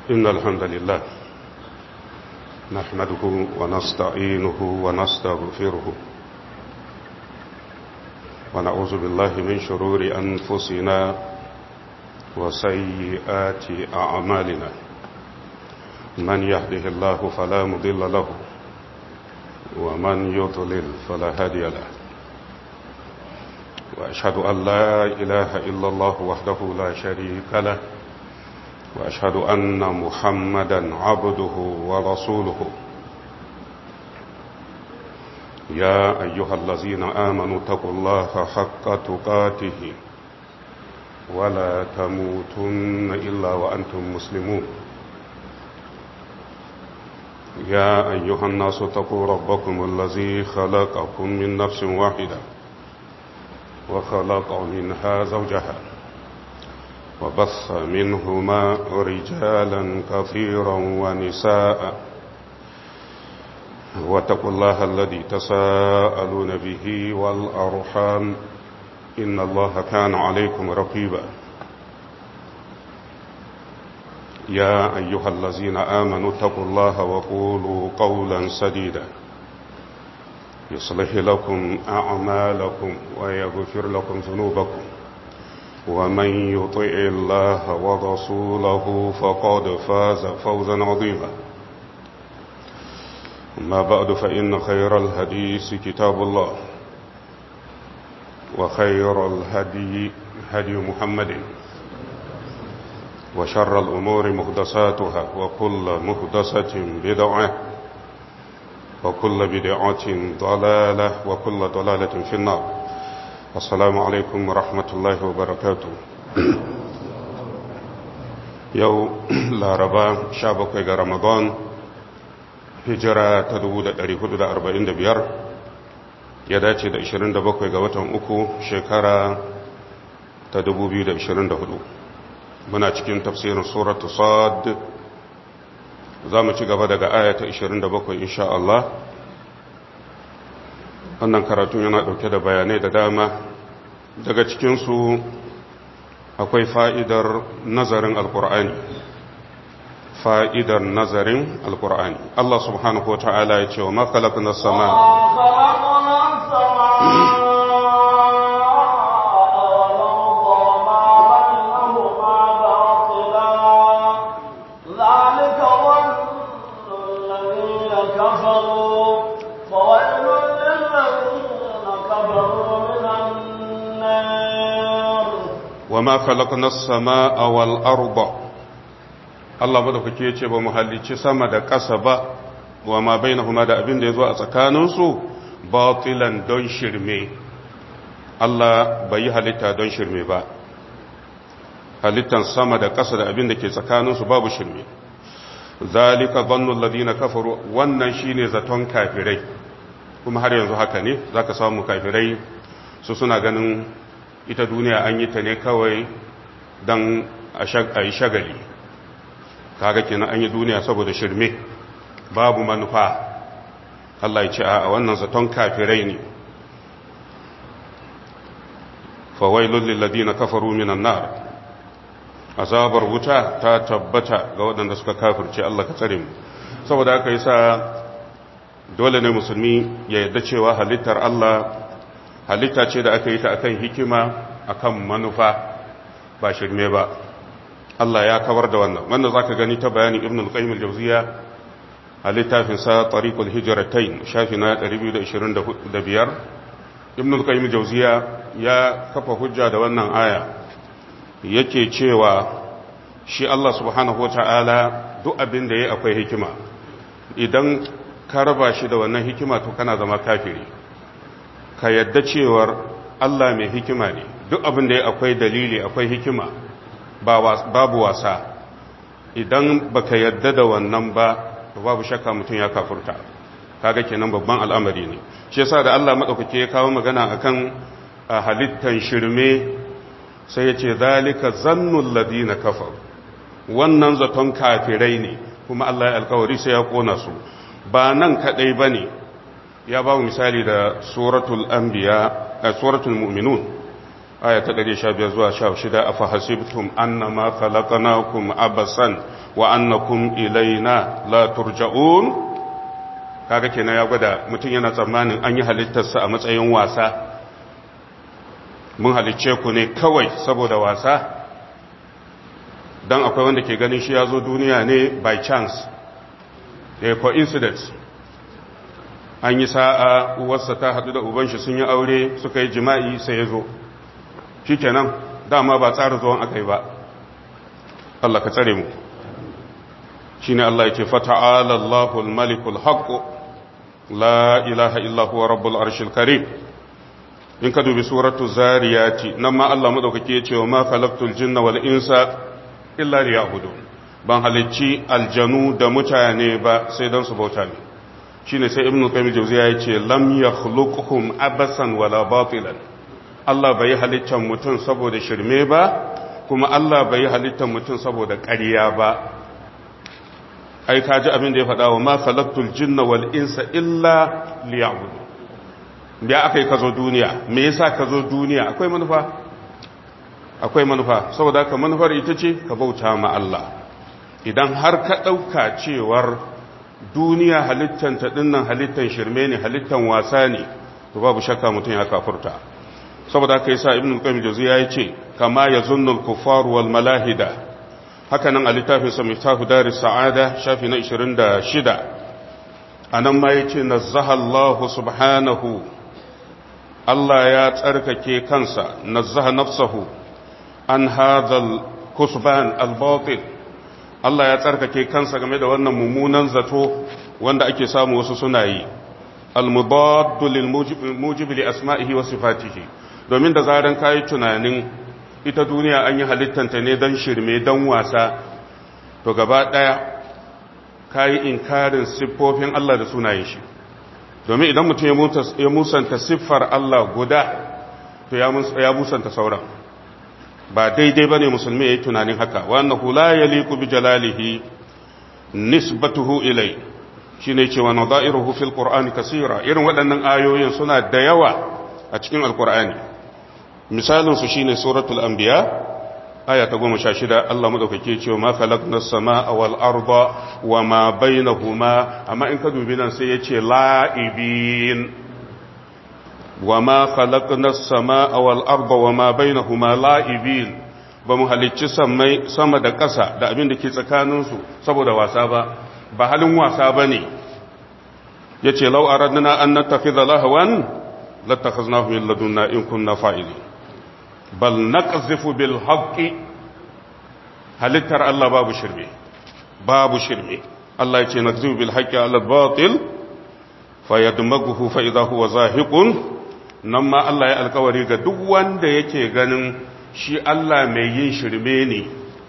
إن الحمد لله نحمده ونستعينه ونستغفره ونعوذ بالله من شرور أنفسنا وسيئات أعمالنا من يهده الله فلا مضل له ومن يضلل فلا هادي له وأشهد أن لا إله إلا الله وحده لا شريك له وأشهد أن محمدا عبده ورسوله يا أيها الذين آمنوا اتقوا الله حق تقاته ولا تموتن إلا وأنتم مسلمون يا أيها الناس اتقوا ربكم الذي خلقكم من نفس واحدة وخلق منها زوجها وبث منهما رجالا كثيرا ونساء واتقوا الله الذي تساءلون به والأرحام إن الله كان عليكم رقيبا يا أيها الذين آمنوا اتقوا الله وقولوا قولا سديدا يصلح لكم أعمالكم ويغفر لكم ذنوبكم ومن يطع الله ورسوله فقد فاز فوزا عظيما ما بعد فإن خير الهديث كتاب الله وخير الهدي هدي محمد وشر الأمور مهدساتها وكل مهدسة بدعة وكل بدعة ضلالة وكل ضلالة في النار السلام عليكم ورحمة الله وبركاته يو لا ربا شابك رمضان hijira ta 1445 ya dace da 27 ga watan uku shekara ta 2024 muna cikin tafsirin suratu sad za mu ci gaba daga aya ta 27 insha Allah wannan karatun yana dauke da bayanai da dama daga cikinsu akwai fa'idar nazarin alkur'ani fa'idar nazarin alkur'ani Allah subhanahu wa ta'ala ya ce wa makalakun na sama وما خلقنا السماء والأرض Allah madaukake ya ce ba mu halicci sama da ƙasa ba wa ma bainahuma da abin da ya zo a tsakaninsu batilan don shirme Allah bai yi halitta don shirme ba halittan sama da ƙasa da abin da ke tsakaninsu babu shirme zalika dhannu alladhina kafaru wannan shine zaton kafirai kuma har yanzu haka ne zaka samu kafirai su suna ganin ita duniya an yi ta ne kawai don a yi shagali kaga kenan an yi duniya saboda shirme babu manufa Allah ya ce a wannan zaton kafirai ne fawailul lil ladina kafaru minan nar azabar wuta ta tabbata ga waɗanda suka kafirce Allah ka tsare mu saboda haka yasa dole ne musulmi ya yarda cewa halittar Allah halitta ce da aka yi ta akan hikima akan manufa ba shirme ba Allah ya kawar da wannan wannan zaka gani ta bayanin Ibn al-Qayyim al-Jawziyya a littafin sa Tariqul Hijratain shafi na 225 Ibn al-Qayyim al-Jawziyya ya kafa hujja da wannan aya yake cewa shi Allah subhanahu wata'ala duk abin da yayi akwai hikima idan ka raba shi da wannan hikima to kana zama kafiri ka yadda cewar Allah mai hikima ne duk abin da yayi akwai dalili akwai hikima babu wasa idan baka yadda da wannan ba babu shakka mutum ya kafurta kaga kenan babban al'amari ne shi yasa da Allah madaukake ya kawo magana akan halittan shirme sai ya ce zalika zannul ladina kafar wannan zaton kafirai ne kuma Allah ya alkawari sai ya kona su ba nan kadai bane ya ba mu misali da suratul anbiya suratul mu'minun aya ta 115 zuwa 16 afa hasibtum annama khalaqnakum abasan wa annakum ilaina la turja'un kaga kenan ya gwada mutum yana tsammanin an yi halittarsa a matsayin wasa mun halicce ku ne kawai saboda wasa don akwai wanda ke ganin shi ya zo duniya ne by chance a coincidence an yi sa'a uwarsa ta haɗu da ubanshi sun yi aure suka yi jima'i sai ya zo shi kenan dama ba tsara zuwan aka yi ba Allah ka tsare mu shi ne Allah ya ce fata'ala Allahul malikul haqqo la ilaha illa huwa rabbul arshil karim in ka dubi suratu zariyati nan ma Allah madaukake ya ce wa ma khalaqtul jinna wal insa illa liya'budun ban halicci aljanu da mutane ba sai don su bauta ne shine sai ibnu qayyim jawziya ya ce lam yakhluquhum abasan wala batilan Allah bai halittar mutum saboda shirme ba kuma Allah bai halittar mutum saboda ƙarya ba ai ka ji abin da ya faɗa wa ma khalaqtul jinna wal insa illa liya'budun me aka yi ka zo duniya me yasa ka zo duniya akwai manufa akwai manufa saboda ka manufar ita ce ka bauta ma Allah idan har ka ɗauka cewar duniya halittan ta dinnan halittan shirme ne halittan wasa ne to babu shakka mutum ya kafurta saboda haka yasa ibnu qayyim jawziya ya ce kama yazunnu al-kuffar wal malahida haka nan a littafin sa miftahu daris sa'ada shafi na 26 anan ma yace nazzaha Allah subhanahu Allah ya tsarkake kansa nazzaha nafsahu an hadhal kusban al-batil Allah ya tsarkake kansa game da wannan mummunan zato wanda ake samu wasu suna yi al-mudaddu lil mujibi li asma'ihi wa sifatihi domin da zaran kai tunanin ita duniya an yi halittanta ne dan shirme dan wasa to gaba daya kai inkarin siffofin Allah da sunayen shi domin idan mutum ya musanta siffar Allah guda to ya musanta sauran ba daidai ba ne musulmi ya yi tunanin haka wannan hula ya liku bi jalalihi nisbatuhu ilai shi ne cewa na da'iruhu fil ƙur'ani kasira irin waɗannan ayoyin suna da yawa a cikin alƙur'ani misalinsu shi ne suratul anbiya aya ta goma sha shida Allah maɗaukake cewa ma khalaqna sama wal arda wa ma bainahuma amma in ka dubi nan sai ya ce la'ibin wa ma khalaqna as-samaa wal arda wa ma bainahuma la'ibin ba mu halicci samai sama da ƙasa da abin da ke tsakanin su saboda wasa ba ba halin wasa bane yace law aradna an nattakhidha lahwan lattakhaznahu min ladunna in kunna fa'ilin bal naqzifu bil haqqi halittar Allah babu shirme babu shirme Allah yace naqzifu bil haqqi ala batil fayadmaghu fa idha huwa zahiqun nan ma Allah ya alkawari ga duk wanda yake ganin shi Allah mai yin shirme ne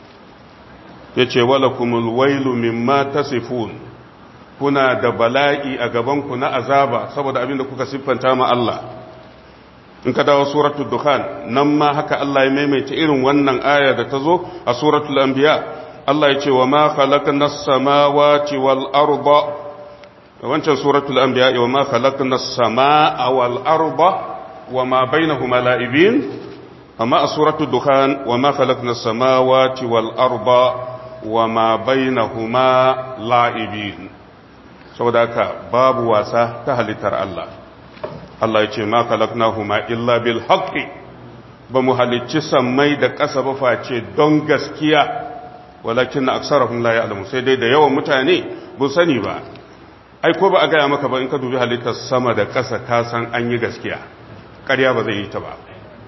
ya ce wala kumul wailu mimma tasifun kuna da bala'i a gabanku na azaba saboda abin da kuka siffanta ma Allah in ka dawo suratul dukhan nan ma haka Allah ya maimaita irin wannan aya da ta zo a suratul anbiya Allah ya ce wa ma khalaqna as-samawati wal arda wancan suratul anbiya wa ma khalaqna as-samaa wal arda wa ma bainahuma la'ibin amma a suratul dukhan wa ma khalaqna as-samawati wal arda wa ma bainahuma la'ibin saboda haka babu wasa ta halittar Allah Allah ya ce ma khalaqnahuma illa bil haqqi ba mu halicci sammai da ƙasa ba face don gaskiya walakin aksarahum la ya'lamu sai dai da yawan mutane bu sani ba ai ko ba a gaya maka ba in ka dubi halittar sama da ƙasa ka san an yi gaskiya ƙarya ba zai yi ta ba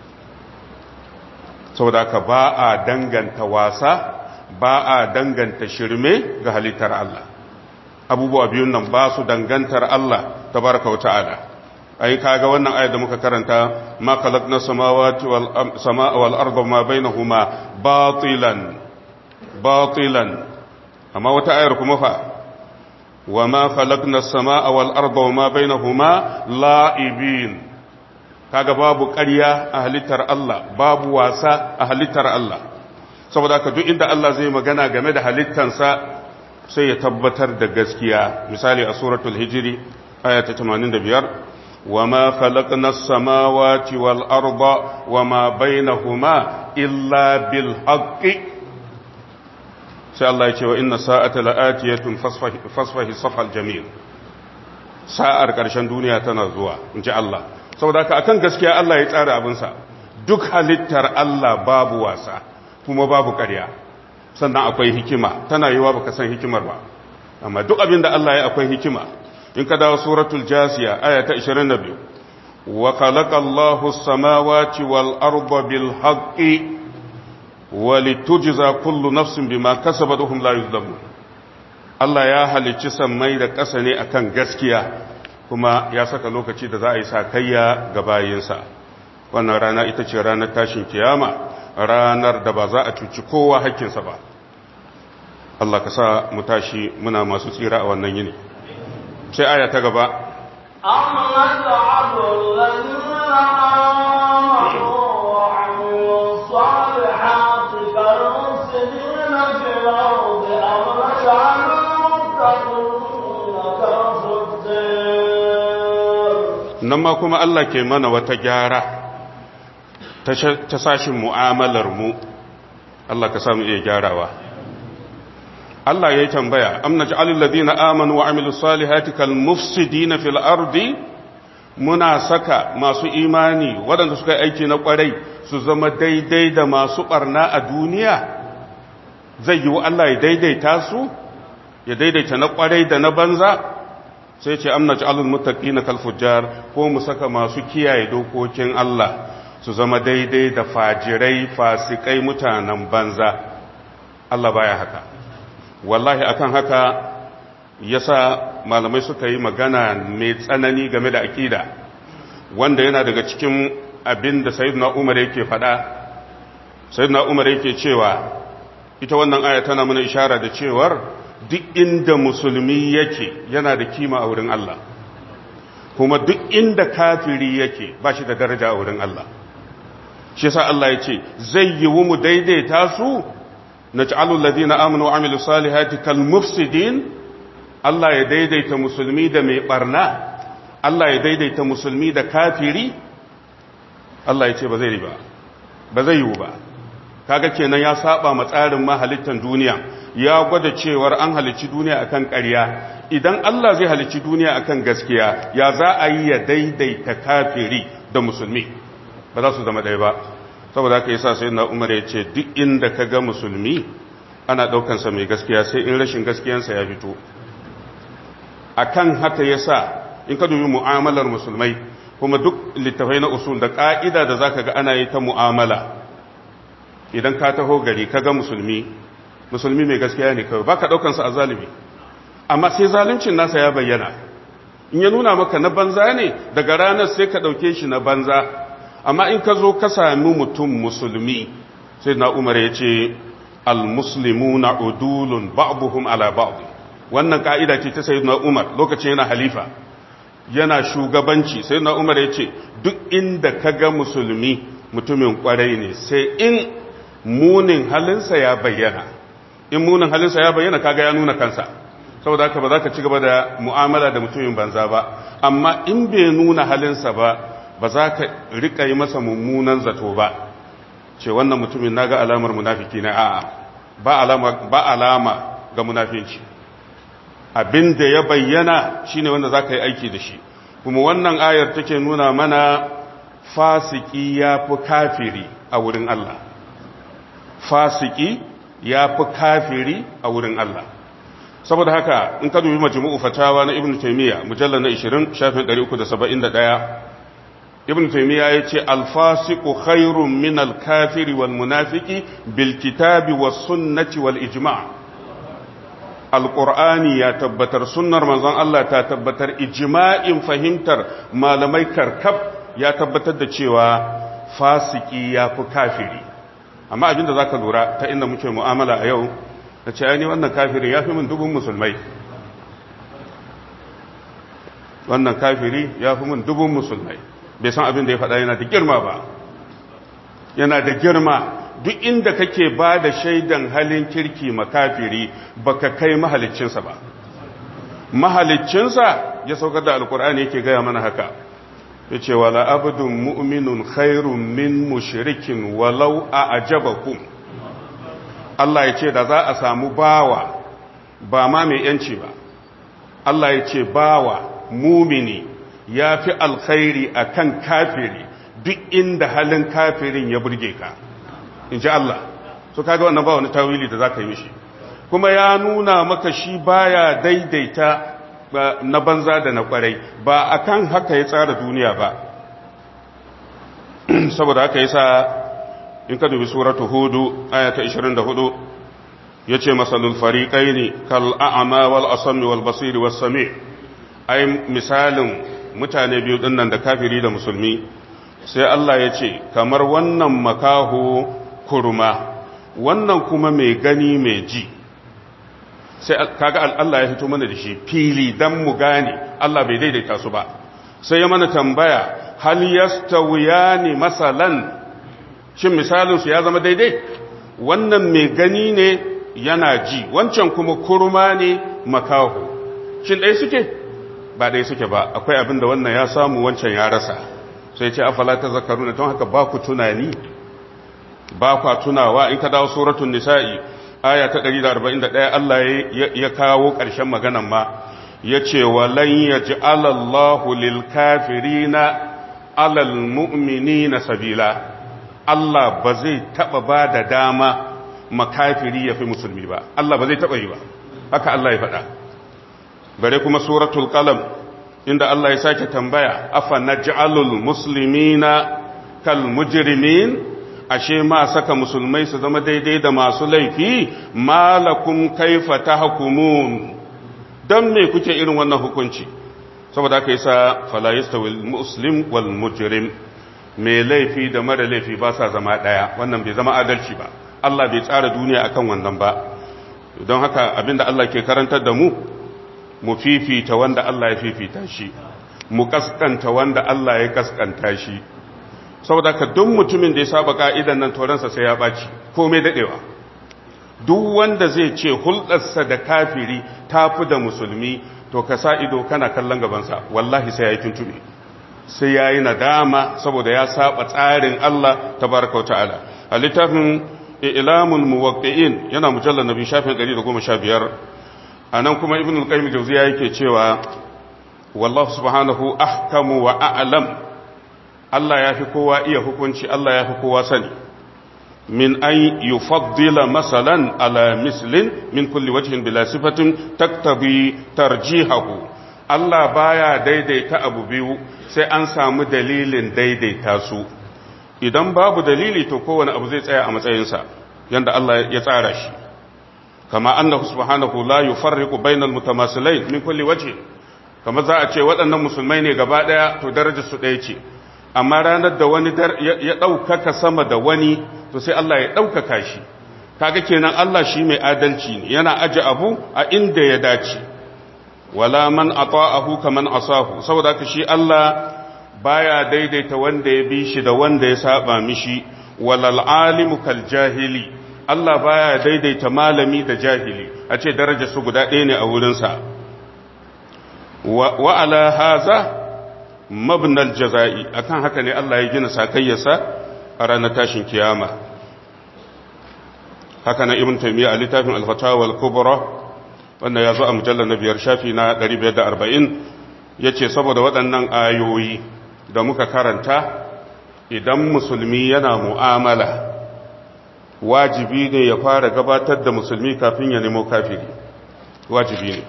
saboda ka ba a danganta wasa ba a danganta shirme ga halittar Allah abubuwa biyun nan ba su dangantar Allah tabaraka wa ta'ala ai kaga wannan ayat da muka karanta ma khalaqna samawati wal samaa wal arda ma bainahuma batilan batilan amma wata ayar kuma fa وما خلقنا السماء والأرض وما بينهما لائبين kaga babu ƙarya a halittar Allah babu wasa a halittar Allah saboda ka duk inda Allah zai magana game da halittansa sai ya tabbatar da gaskiya misali a suratul hijri aya ta 85 وما خلقنا السماوات والأرض وما بينهما إلا بالحق sai Allah ya ce wa inna sa'ata la'atiyatun fasfahi safal jamil sa'ar ƙarshen duniya tana zuwa in ji Allah saboda haka akan gaskiya Allah ya tsara abinsa duk halittar Allah babu wasa kuma babu ƙarya sannan akwai hikima tana yiwa baka san hikimar ba amma duk abin da Allah ya akwai hikima in ka dawo suratul jasiya aya ta 22 wa khalaqa Allahu as-samawati wal arda bil haqqi wa litujza kullu nafsin bima kasabat hum la yuzlamun Allah ya halicci sammai da ƙasa ne akan gaskiya kuma ya saka lokaci da za a yi sakayya ga bayinsa wannan rana ita ce ranar tashin kiyama ranar da ba za a cuci kowa hakkinsa ba Allah ka sa mu tashi muna masu tsira a wannan yini sai aya ta gaba أم نجعل الذين آمنوا وعملوا الصالحات كالمفسدين في الأرض أم نجعل المتقين كالفجار nan ma kuma Allah ke mana wata gyara ta sashin mu'amalar mu Allah ka samu iya gyarawa Allah ya yi tambaya am naj'alul ladina amanu wa amilus salihati kal mufsidina fil ardi muna saka masu imani waɗanda suka yi aiki na ƙwarai su zama daidai da masu ɓarna a duniya zai yi wa Allah ya daidaita su ya daidaita na ƙwarai da na banza sai ce amna ja'alul muttaqina kal fujjar ko mu saka masu kiyaye dokokin Allah su zama daidai da fajirai fasikai mutanen banza Allah baya haka wallahi akan haka yasa malamai suka yi magana mai tsanani game da akida wanda yana daga cikin abin da sayyidina Umar yake faɗa sayyidina Umar yake cewa ita wannan aya tana mana ishara da cewar duk inda musulmi yake yana da kima a wurin Allah kuma duk inda kafiri yake ba shi da daraja a wurin Allah shi yasa Allah ya ce zai yi mu daidaita su na ci'alul ladina amanu wa amilu salihati kal mufsidin Allah ya daidaita musulmi da mai barna Allah ya daidaita musulmi da kafiri Allah ya ce ba zai yi ba ba zai yi ba kaga kenan ya saba ma tsarin mahalittan duniya ya gwada cewar an halicci duniya akan ƙarya idan Allah zai halicci duniya akan gaskiya ya za a yi ya daidaita kafiri da musulmi ba za su zama ɗaya ba saboda haka yasa sai na umar ya ce duk inda ka ga musulmi ana ɗaukansa mai gaskiya sai in rashin gaskiyansa ya fito akan haka yasa in ka dubi mu'amalar musulmai kuma duk littafai na usul da ƙa'ida da zaka ga ana yi ta mu'amala idan ka taho gari ka ga musulmi musulmi mai gaskiya ne kawai baka daukansa a zalimi amma sai zaluncin nasa ya bayyana in ya nuna maka na banza ne daga ranar sai ka dauke shi na banza amma in ka zo ka sami mutum musulmi sai na umar ya ce almuslimuna udulun ba'duhum ala ba'd wannan ka'ida ce ta sayyidina umar lokacin yana halifa yana shugabanci sayyidina umar ya ce duk inda ka ga musulmi mutumin kwarai ne sai in munin halinsa ya bayyana in munin halinsa ya bayyana kaga ya nuna kansa saboda haka ba za ka ci gaba da mu'amala da mutumin banza ba amma in bai nuna halinsa ba ba za ka rika yi masa mummunan zato ba ce wannan mutumin naga alamar munafiki na a'a ba alama ba alama ga munafinci abin da ya bayyana shine wanda za ka yi aiki da shi kuma wannan ayar take nuna mana fasiki ya fi kafiri a wurin Allah fasiki ya fi kafiri a wurin Allah saboda haka in ka dubi majmu'u fatawa na ibnu taymiya mujallal na 20 shafin 371 ibnu taymiya yace al-fasiqu khairun min al-kafiri wal munafiqi bil kitabi was sunnati wal ijma' al-qur'ani ya tabbatar sunnar manzon Allah ta tabbatar ijma'in fahimtar malamai karkab ya tabbatar da cewa fasiki ya fi kafiri amma abinda za ka lura ta inda muke mu'amala a yau da ce ni wannan kafirin ya fi min dubun musulmai wannan kafiri ya fi min dubun musulmai bai san abin da ya faɗa yana da girma ba yana da girma duk inda kake ba da shaidan halin kirki makafiri baka kai mahaliccinsa ba mahaliccinsa ya saukar da alkur'ani yake gaya mana haka ya ce wala abdun mu'minun khairun min mushrikin walau a ajabakum Allah ya ce da za a samu bawa ba ma mai yanci ba Allah ya ce bawa mumini ya fi alkhairi a kan kafiri duk inda halin kafirin ya burge ka in ji Allah so kaga wannan ba wani tawili da za ka yi mishi kuma ya nuna maka shi baya daidaita na banza da na kwarai ba akan haka ya tsara duniya ba saboda haka yasa in ka dubi suratu hudu ayata 24 yace masalul fariqaini kal a'ma wal asmi wal basiri was sami ai misalin mutane biyu dinnan da kafiri da musulmi sai Allah ya ce kamar wannan makaho kurma wannan kuma mai gani mai ji sai kaga Allah ya fito mana da shi fili dan mu gane Allah bai daidaita su ba sai ya mana tambaya hal yastawiyani masalan shin misalin su ya zama daidai wannan mai gani ne yana ji wancan kuma kurma ne makaho shin dai suke ba dai suke ba akwai abin da wannan ya samu wancan ya rasa sai ce afala tazakkaruna don haka ba ku tunani ba kwa tunawa in ka dawo suratul nisa'i aya ta 141 Allah ya kawo ƙarshen maganan ma yace walan yaj'alallahu lil kafirina alal mu'minina sabila Allah ba zai taba ba da dama makafiri ya fi musulmi ba Allah ba zai taba yi ba haka Allah ya faɗa bare kuma suratul qalam inda Allah ya sake tambaya afa naj'alul muslimina kal mujrimin ashe ma saka musulmai su zama daidai da masu laifi malakum kaifa tahkumun dan me kuke irin wannan hukunci saboda haka yasa fala yastawi muslim wal mujrim me laifi da mara laifi ba sa zama daya wannan bai zama adalci ba Allah bai tsara duniya akan wannan ba don haka abinda Allah ke karantar da mu mu fifita wanda Allah ya fifita shi mu kaskanta wanda Allah ya kaskanta shi saboda ka duk mutumin da ya saba ka'idan nan toransa sai ya ɓaci komai daɗewa duk wanda zai ce hulɗarsa da kafiri ta fi da musulmi to ka sa ido kana kallon gabansa wallahi sai ya yi tuntube sai ya yi nadama saboda ya saba tsarin Allah ta baraka wa ta'ala a littafin ilamul muwaqqi'in yana mujallar nabi shafin 115 anan kuma ibn al-qayyim jawziya yake cewa wallahu subhanahu ahkamu wa a'lam Allah ya fi kowa iya hukunci Allah ya fi kowa sani min an yufaddila masalan ala mislin min kulli wajhin bila sifatin taktabi tarjihahu Allah baya daidaita abu biyu sai an samu dalilin daidaita su idan babu dalili to kowane abu zai tsaya a matsayinsa yanda Allah ya tsara shi kama annahu subhanahu la yufarriqu bainal mutamasilain min kulli wajhin kama za a ce waɗannan musulmai ne gaba ɗaya to darajar su ɗaya ce amma ranar da wani ya ɗaukaka sama da wani to sai Allah ya ɗaukaka shi kaga kenan Allah shi mai adalci ne yana aje abu a inda ya dace wala man ata'ahu kaman asahu saboda haka shi Allah baya daidaita wanda ya bi shi da wanda ya saba mishi walal alimu kal jahili Allah baya daidaita malami da jahili a ce darajar su guda ɗaya ne a wurinsa wa ala haza mabnal jaza'i akan haka ne Allah ya gina sakayyarsa a ranar tashin kiyama haka na ibn taymiya a littafin al-fatawa al-kubra wanda ya zo a mujallar na biyar shafi na 540 yace saboda waɗannan ayoyi da muka karanta idan musulmi yana mu'amala wajibi ne ya fara gabatar da musulmi kafin ya nemo kafiri wajibi ne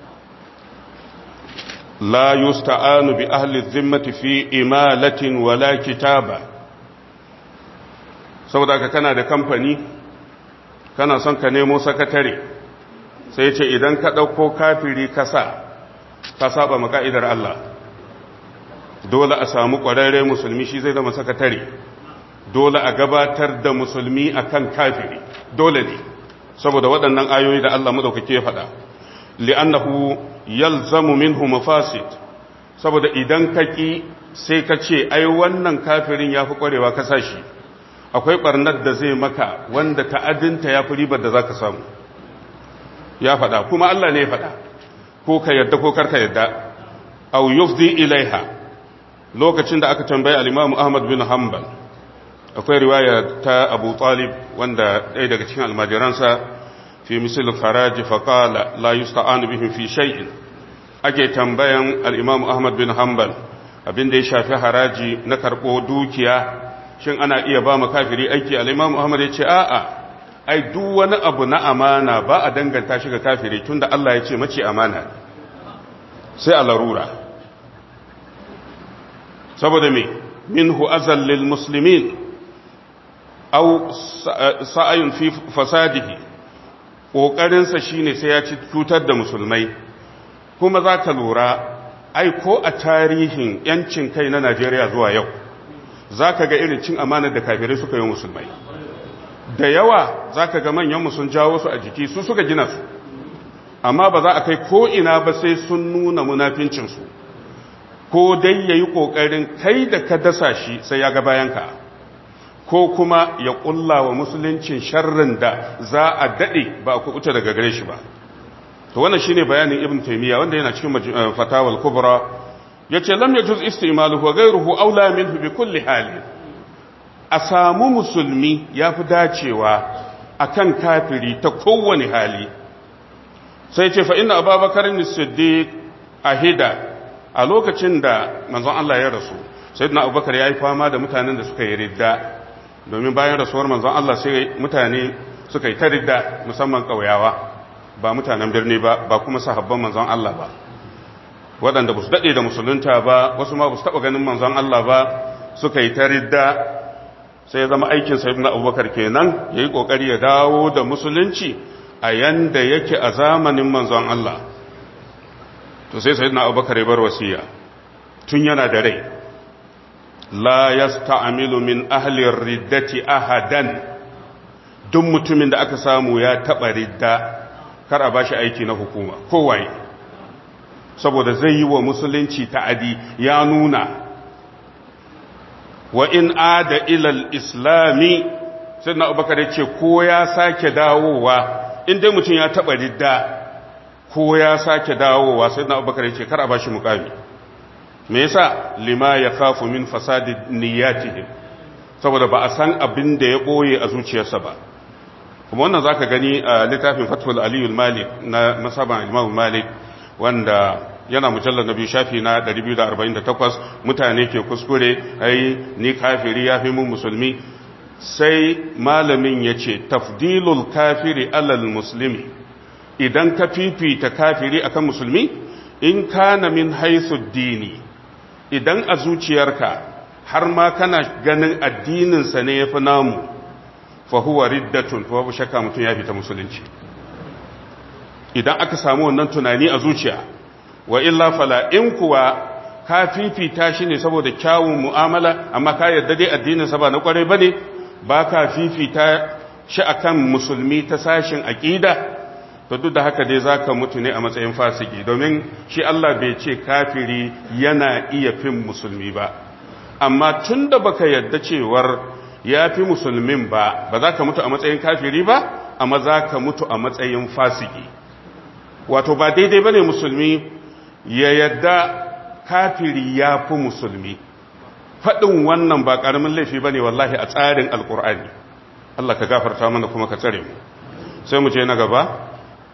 لا يستعان بأهل الذمة في إمالة ولا كتابة saboda ka kana da kamfani kana son ka nemo sakatare sai ce idan ka ɗauko kafiri kasa ka saba maka'idar Allah dole a samu ƙwararre musulmi shi zai zama sakatare dole a gabatar da musulmi akan kafiri dole ne saboda waɗannan ayoyi da Allah maɗaukake faɗa li'annahu yalzamu minhu mafasid saboda idan ka ki sai ka ce ai wannan kafirin yafi kwarewa ka sashi akwai barnar da zai maka wanda ta'adinta yafi ribar da zaka samu ya faɗa kuma Allah ne ya faɗa ko ka yadda ko karka yadda aw yufdi ilaiha lokacin da aka tambayi al-Imam Ahmad bin Hanbal akwai riwaya ta Abu Talib wanda ɗaya daga cikin almajiransa fi misal faraji fa qala la yusta'anu bihim fi shay'in ake tambayan al-Imam Ahmad bin Hanbal abin da ya shafi haraji na karɓo dukiya shin ana iya ba mu kafiri aiki al-Imam Ahmad ya ce a'a ai duk wani abu na amana ba a danganta shi ga kafiri tunda Allah ya ce mace amana sai a larura saboda me minhu azal lil muslimin aw sa'ayun fi fasadihi kokarin sa shine sai ya ci cutar da musulmai kuma za ka lura ai ko a tarihin yancin kai na Najeriya zuwa yau za ka ga irin cin amanar da kafirai suka yi musulmai da yawa za ka ga manyanmu sun jawo su a jiki su suka gina su amma ba za a kai ko'ina ba sai sun nuna munafincinsu ko dai ya yi ƙoƙarin kai da ka dasa shi sai ya ga bayanka ko kuma ya ƙulla wa musuluncin sharrin da za a daɗe ba a kuɓuta daga gare shi ba to wannan shine bayanin ibn taymiya wanda yana cikin fatawal kubra yace lam yajuz istimaluhu wa ghayruhu aula minhu bi kulli hali a samu musulmi yafi dacewa akan kafiri ta kowane hali sai ce fa inna ababakar as-siddiq ahida a lokacin da manzon Allah ya rasu sayyidina abubakar yayi fama da mutanen da suka yi ridda domin bayan rasuwar manzon Allah sai mutane suka yi ta ridda musamman kauyawa ba mutanen birni ba ba kuma sahabban manzon Allah ba waɗanda ba su daɗe da musulunta ba wasu ma ba su taɓa ganin manzon Allah ba suka yi ta ridda sai ya zama aikin sa ibn abubakar kenan ya yi ƙoƙari ya dawo da musulunci a yanda yake a zamanin manzon Allah to sai sayyidina abubakar ya bar wasiya tun yana da rai la yasta'milu min ahli riddati ahadan duk mutumin da aka samu ya taɓa ridda kar a bashi aiki na hukuma kowaye saboda zai yi wa musulunci ta'adi ya nuna wa in ada ilal islami sai na abubakar ya ce ko ya sake dawowa in dai mutum ya taɓa ridda ko ya sake dawowa sai na abubakar ya ce kar a bashi mukami me yasa lima ya kafu min fasadi niyyatihim saboda ba a san abin da ya ɓoye a zuciyarsa ba kuma wannan za ka gani a littafin fatul aliyul malik na masaban imam malik wanda yana mujallar na biyu shafi na 248 mutane ke kuskure ai ni kafiri ya fi mun musulmi sai malamin ya ce tafdilul kafiri alal musulmi idan ka fifita kafiri akan musulmi in kana min haisu dini idan a zuciyarka har ma kana ganin addininsa ne ya fi namu fahuwa riddatun to babu shakka mutum ya fita musulunci idan aka samu wannan tunani a zuciya wa illa fala in kuwa ka fifita shi ne saboda kyawun mu'amala amma ka yarda dai addinin sa ba na kwarai bane ba ka fifita shi akan musulmi ta sashin aqida to duk da haka dai zaka mutu ne a matsayin fasiki domin shi Allah bai ce kafiri yana iya fin musulmi ba amma tunda baka yarda cewar ya fi musulmin ba ba za ka mutu a matsayin kafiri ba amma za ka mutu a matsayin fasiki wato ba daidai ba ne musulmi ya yadda kafiri ya fi musulmi faɗin wannan ba ƙaramin laifi ba ne wallahi a tsarin alƙur'ani Allah ka gafarta mana kuma ka tsare mu sai mu je na gaba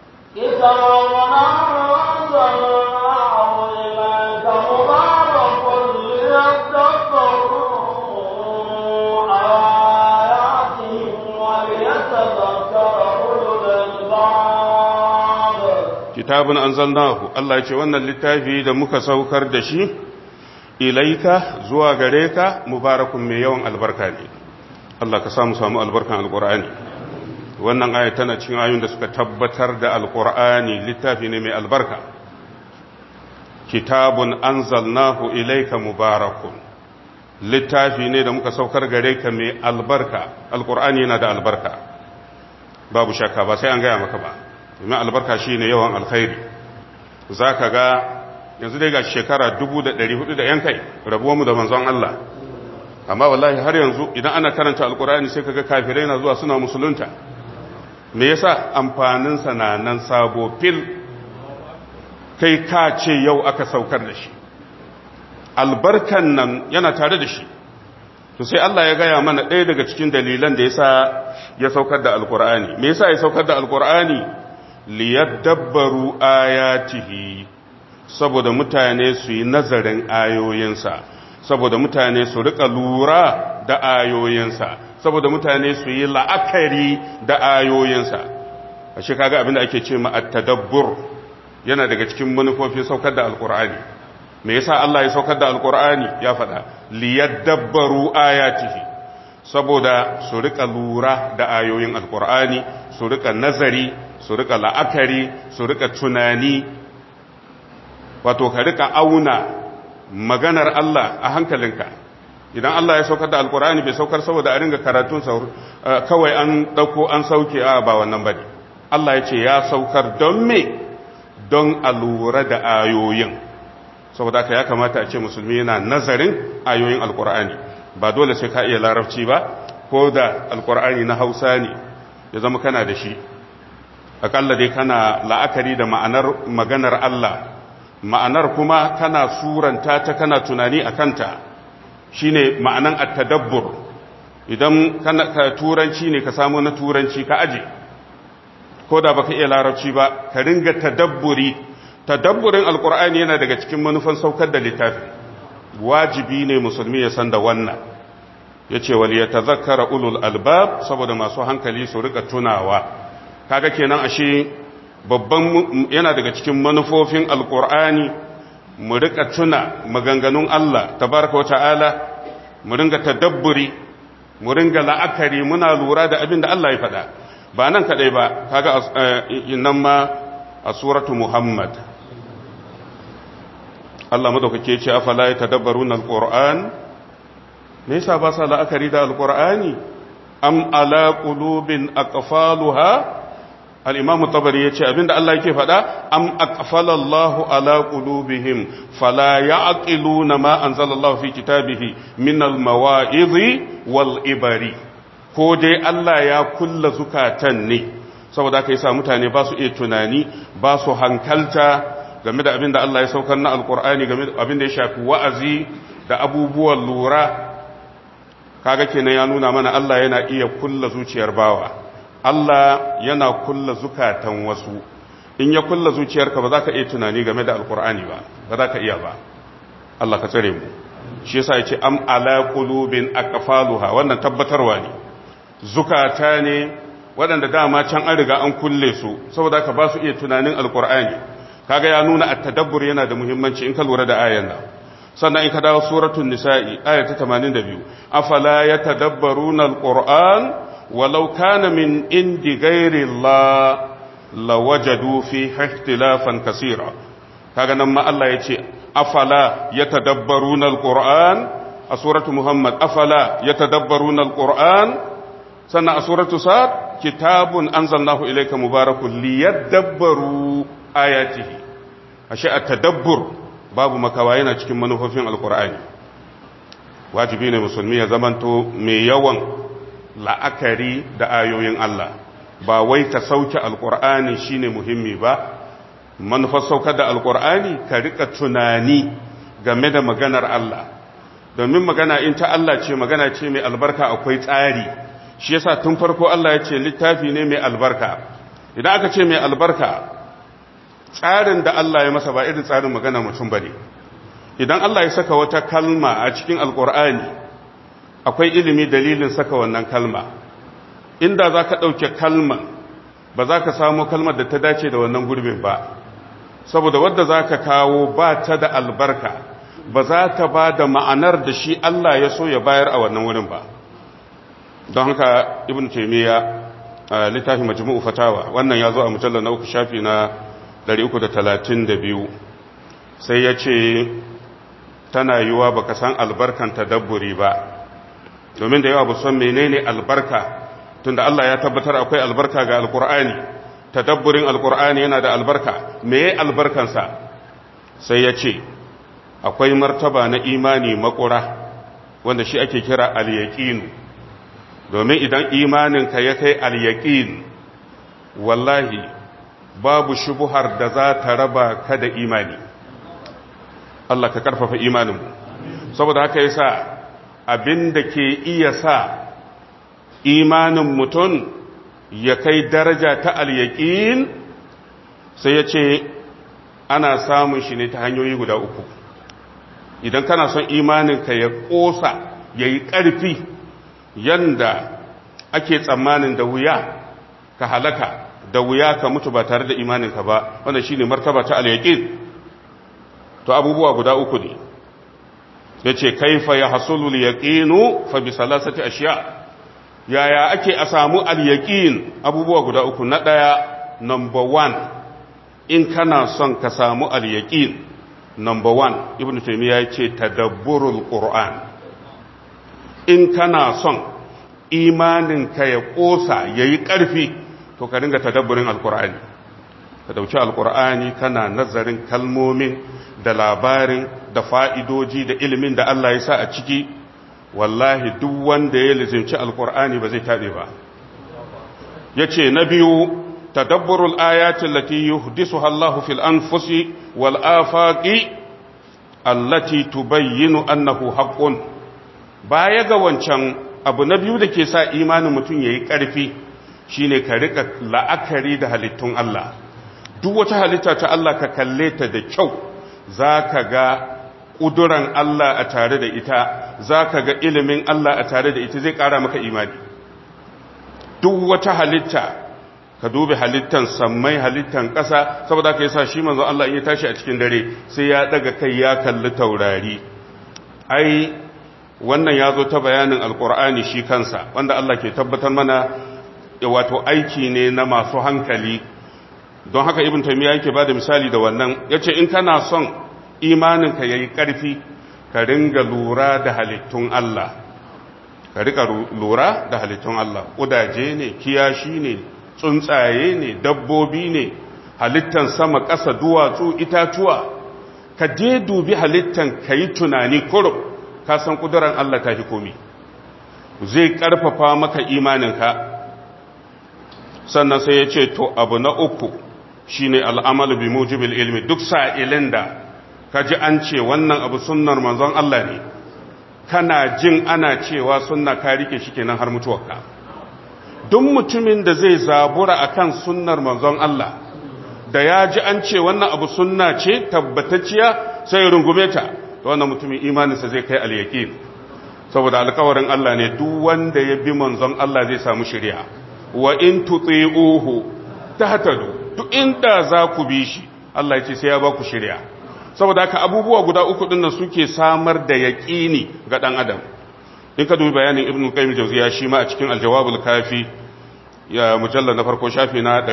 kitabun anzalnahu Allah ya ce wannan littafi da muka saukar da shi ilaika zuwa gare ka mubarakun mai yawan albarka ne Allah ka samu samu albarkan alqur'ani wannan aya tana cikin ayoyin da suka tabbatar da alqur'ani littafi ne mai albarka kitabun anzalnahu ilaika mubarakun littafi ne da muka saukar gare ka mai albarka alqur'ani yana da albarka babu shakka ba sai an gaya maka ba domin albarka shi ne yawan alkhairi za ka ga yanzu dai ga shekara 1400 da yan kai rabuwanmu da manzon Allah amma wallahi har yanzu idan ana karanta alkurani sai kaga kafirai na zuwa suna musulunta me yasa amfaninsa na nan sabo fil kai ka ce yau aka saukar da shi albarkan nan yana tare da shi to sai Allah ya gaya mana ɗaya daga cikin dalilan da yasa ya saukar da alkur'ani me yasa ya saukar da alkur'ani liyadabbaru ayatihi saboda mutane su yi nazarin ayoyinsa saboda mutane su rika lura da ayoyinsa saboda mutane su yi la'akari da ayoyinsa a shi kaga abinda ake ce ma at-tadabbur yana daga cikin manufofin saukar da alkur'ani me yasa Allah ya saukar da alkur'ani ya faɗa liyadabbaru ayatihi saboda su rika lura da ayoyin alkur'ani su rika nazari su rika la'akari su rika tunani wato ka rika auna maganar Allah a hankalinka idan Allah ya saukar da alkur'ani bai saukar saboda a ringa karatun kawai an dauko an sauke a ba wannan bane Allah ya ce ya saukar don me don a lura da ayoyin saboda haka ya kamata a ce musulmi yana nazarin ayoyin alkur'ani ba dole sai ka iya larabci ba ko da alkur'ani na hausa ne ya zama kana da shi akalla dai kana la'akari da ma'anar maganar Allah ma'anar kuma kana suranta ta kana tunani a kanta shine ma'anan at-tadabbur idan kana ka turanci ne ka samu na turanci ka aje ko da baka iya larabci ba ka ringa tadabburi tadabburin alkur'ani yana daga cikin manufan saukar da littafi wajibi ne musulmi ya san da wannan yace wal yatazakkara ulul albab saboda masu hankali su rika tunawa kaga kenan ashe babban yana daga cikin manufofin alkur'ani mu rika tuna maganganun Allah tabaraka wa ta'ala mu ringa tadabburi mu ringa la'akari muna lura da abin da Allah ya faɗa ba nan kadai ba kaga nan ma a suratu muhammad Allah madaukake ce afala ya tadabbaruna alquran me yasa ba sa la'akari da alqur'ani am ala qulubin aqfaluha al-imam tabari yace abinda Allah yake faɗa am aqfala Allahu ala qulubihim fala ya'qiluna ma anzalallahu fi kitabihi min al-mawa'izi wal ibari ko dai Allah ya kulla zukatan ne saboda haka yasa mutane ba su iya tunani ba su hankalta game da abin da Allah ya saukar na alkur'ani game da abin da ya shafi wa'azi da abubuwan lura kaga kenan ya nuna mana Allah yana iya kulla zuciyar bawa Allah yana kulla zukatan wasu in ya kulla zuciyarka ba za ka iya tunani game da alkur'ani ba ba za ka iya ba Allah ka tsare mu shi yasa yace am ala qulubin aqfaluha wannan tabbatarwa ne zukata ne waɗanda dama can an riga an kulle su saboda ka ba su iya tunanin alkur'ani kaga ya nuna at-tadabbur yana da muhimmanci in ka lura da ayan nan sannan in ka dawo suratul nisa'i aya ta 82 afala yatadabbaruna alquran walau kana min indi ghairi allah lawajadu fi ikhtilafan kaseera kaga nan ma Allah yace afala yatadabbaruna alquran a suratul muhammad afala yatadabbaruna alquran sannan a suratul sad kitabun anzalnahu ilayka mubarakun liyadabbaru ayatihi ashe at-tadabbur babu makawa yana cikin manufofin alqur'ani wajibi ne musulmi ya zamanto mai yawan la'akari da ayoyin Allah ba wai ta sauke alqur'ani shine muhimmi ba manufar saukar da alqur'ani ka rika tunani game da maganar Allah domin magana in ta Allah ce magana ce mai albarka akwai tsari shi yasa tun farko Allah ya ce littafi ne mai albarka idan aka ce mai albarka tsarin da Allah ya masa ba irin tsarin magana mutum bane idan Allah ya saka wata kalma a cikin alkur'ani akwai ilimi dalilin saka wannan kalma inda za ka ɗauke kalman ba za ka samu kalmar da ta dace da wannan gurbin ba saboda wadda za ka kawo ba ta da albarka ba za ta ba da ma'anar da shi Allah ya so ya bayar a wannan wurin ba don haka ibn taimiyya a littafin majmu'u fatawa wannan ya zo a mujallar na uku shafi na 332 sai ya ce tana yiwa baka san albarkan tadabburi ba domin da yawa ba san menene albarka tunda Allah ya tabbatar akwai albarka ga alkur'ani tadabburin alkur'ani yana da albarka meye albarkansa sai ya ce akwai martaba na imani makura wanda shi ake kira al-yaqinu domin idan imaninka ya kai al-yaqin wallahi babu shubuhar da za ta raba ka da imani Allah ka karfafa imaninmu saboda haka yasa abin da ke iya sa imanin mutum ya kai daraja ta al-yaqin sai ya ce ana samun shi ne ta hanyoyi guda uku idan kana son imaninka ya ƙosa ya yi ƙarfi yanda ake tsammanin da wuya ka halaka da wuya ka mutu ba tare da imaninka ba wanda shi ne martaba ta al-yaqin to abubuwa guda uku ne ya ce kaifa ya hasulu al-yaqinu fa bi salasati ashiya yaya ake a samu al-yaqin abubuwa guda uku na ɗaya number one in kana son ka samu al-yaqin number one ibn taymiya ya ce tadabburul qur'an in kana son imanin ka ya kosa yayi karfi to ka dinga tadabburin alqur'ani ka dauki alqur'ani kana nazarin kalmomin da labarin da fa'idoji da ilimin da Allah ya sa a ciki wallahi duk wanda ya lizinci alqur'ani ba zai tabe ba yace na biyu تدبر الآيات التي يحدثها الله في الأنفس والآفاق التي تبين أنه حق baya ga wancan abu na biyu da ke sa imanin mutum ya yi ƙarfi shine ka rika la'akari da halittun Allah duk wata halitta ta Allah ka kalle ta da kyau za ka ga ƙuduran Allah a tare da ita za ka ga ilimin Allah a tare da ita zai ƙara maka imani duk wata halitta ka dubi halittan sammai halittan ƙasa saboda ka yasa shi manzo Allah in ya tashi a cikin dare sai ya daga kai ya kalli taurari ai wannan ya zo ta bayanin alkur'ani shi kansa wanda Allah ke tabbatar mana wato aiki ne na masu hankali don haka ibn taymiya yake bada misali da wannan yace in kana son imaninka yayi karfi ka ringa lura da halittun Allah ka rika lura da halittun Allah kudaje ne kiyashi ne tsuntsaye ne dabbobi ne halittan sama ƙasa duwatsu itatuwa ka je dubi halittan ka yi tunani kurum ka san ƙudurar Allah ta fi komi zai ƙarfafa maka imaninka sannan sai ya ce to abu na uku shine al'amalu bi mujibil ilmi duk sa'ilin da ka ji an ce wannan abu sunnar manzon Allah ne kana jin ana cewa sunna ka rike shi kenan har mutuwarka duk mutumin da zai zabura akan sunnar manzon Allah da ya ji an ce wannan abu sunna ce tabbatacciya sai rungume ta wannan mutumin imaninsa zai kai al-yaqin saboda alkawarin Allah ne duk wanda ya bi manzon Allah zai samu shari'a wa in tuti'uhu tahtadu duk inda za ku bi shi Allah ya ce sai ya ba ku shari'a saboda haka abubuwa guda uku din nan suke samar da yaqini ga dan adam in ka dubi bayanin ibnu qayyim jawziya shi ma a cikin al-jawabul kafi ya mujallal na farko shafi na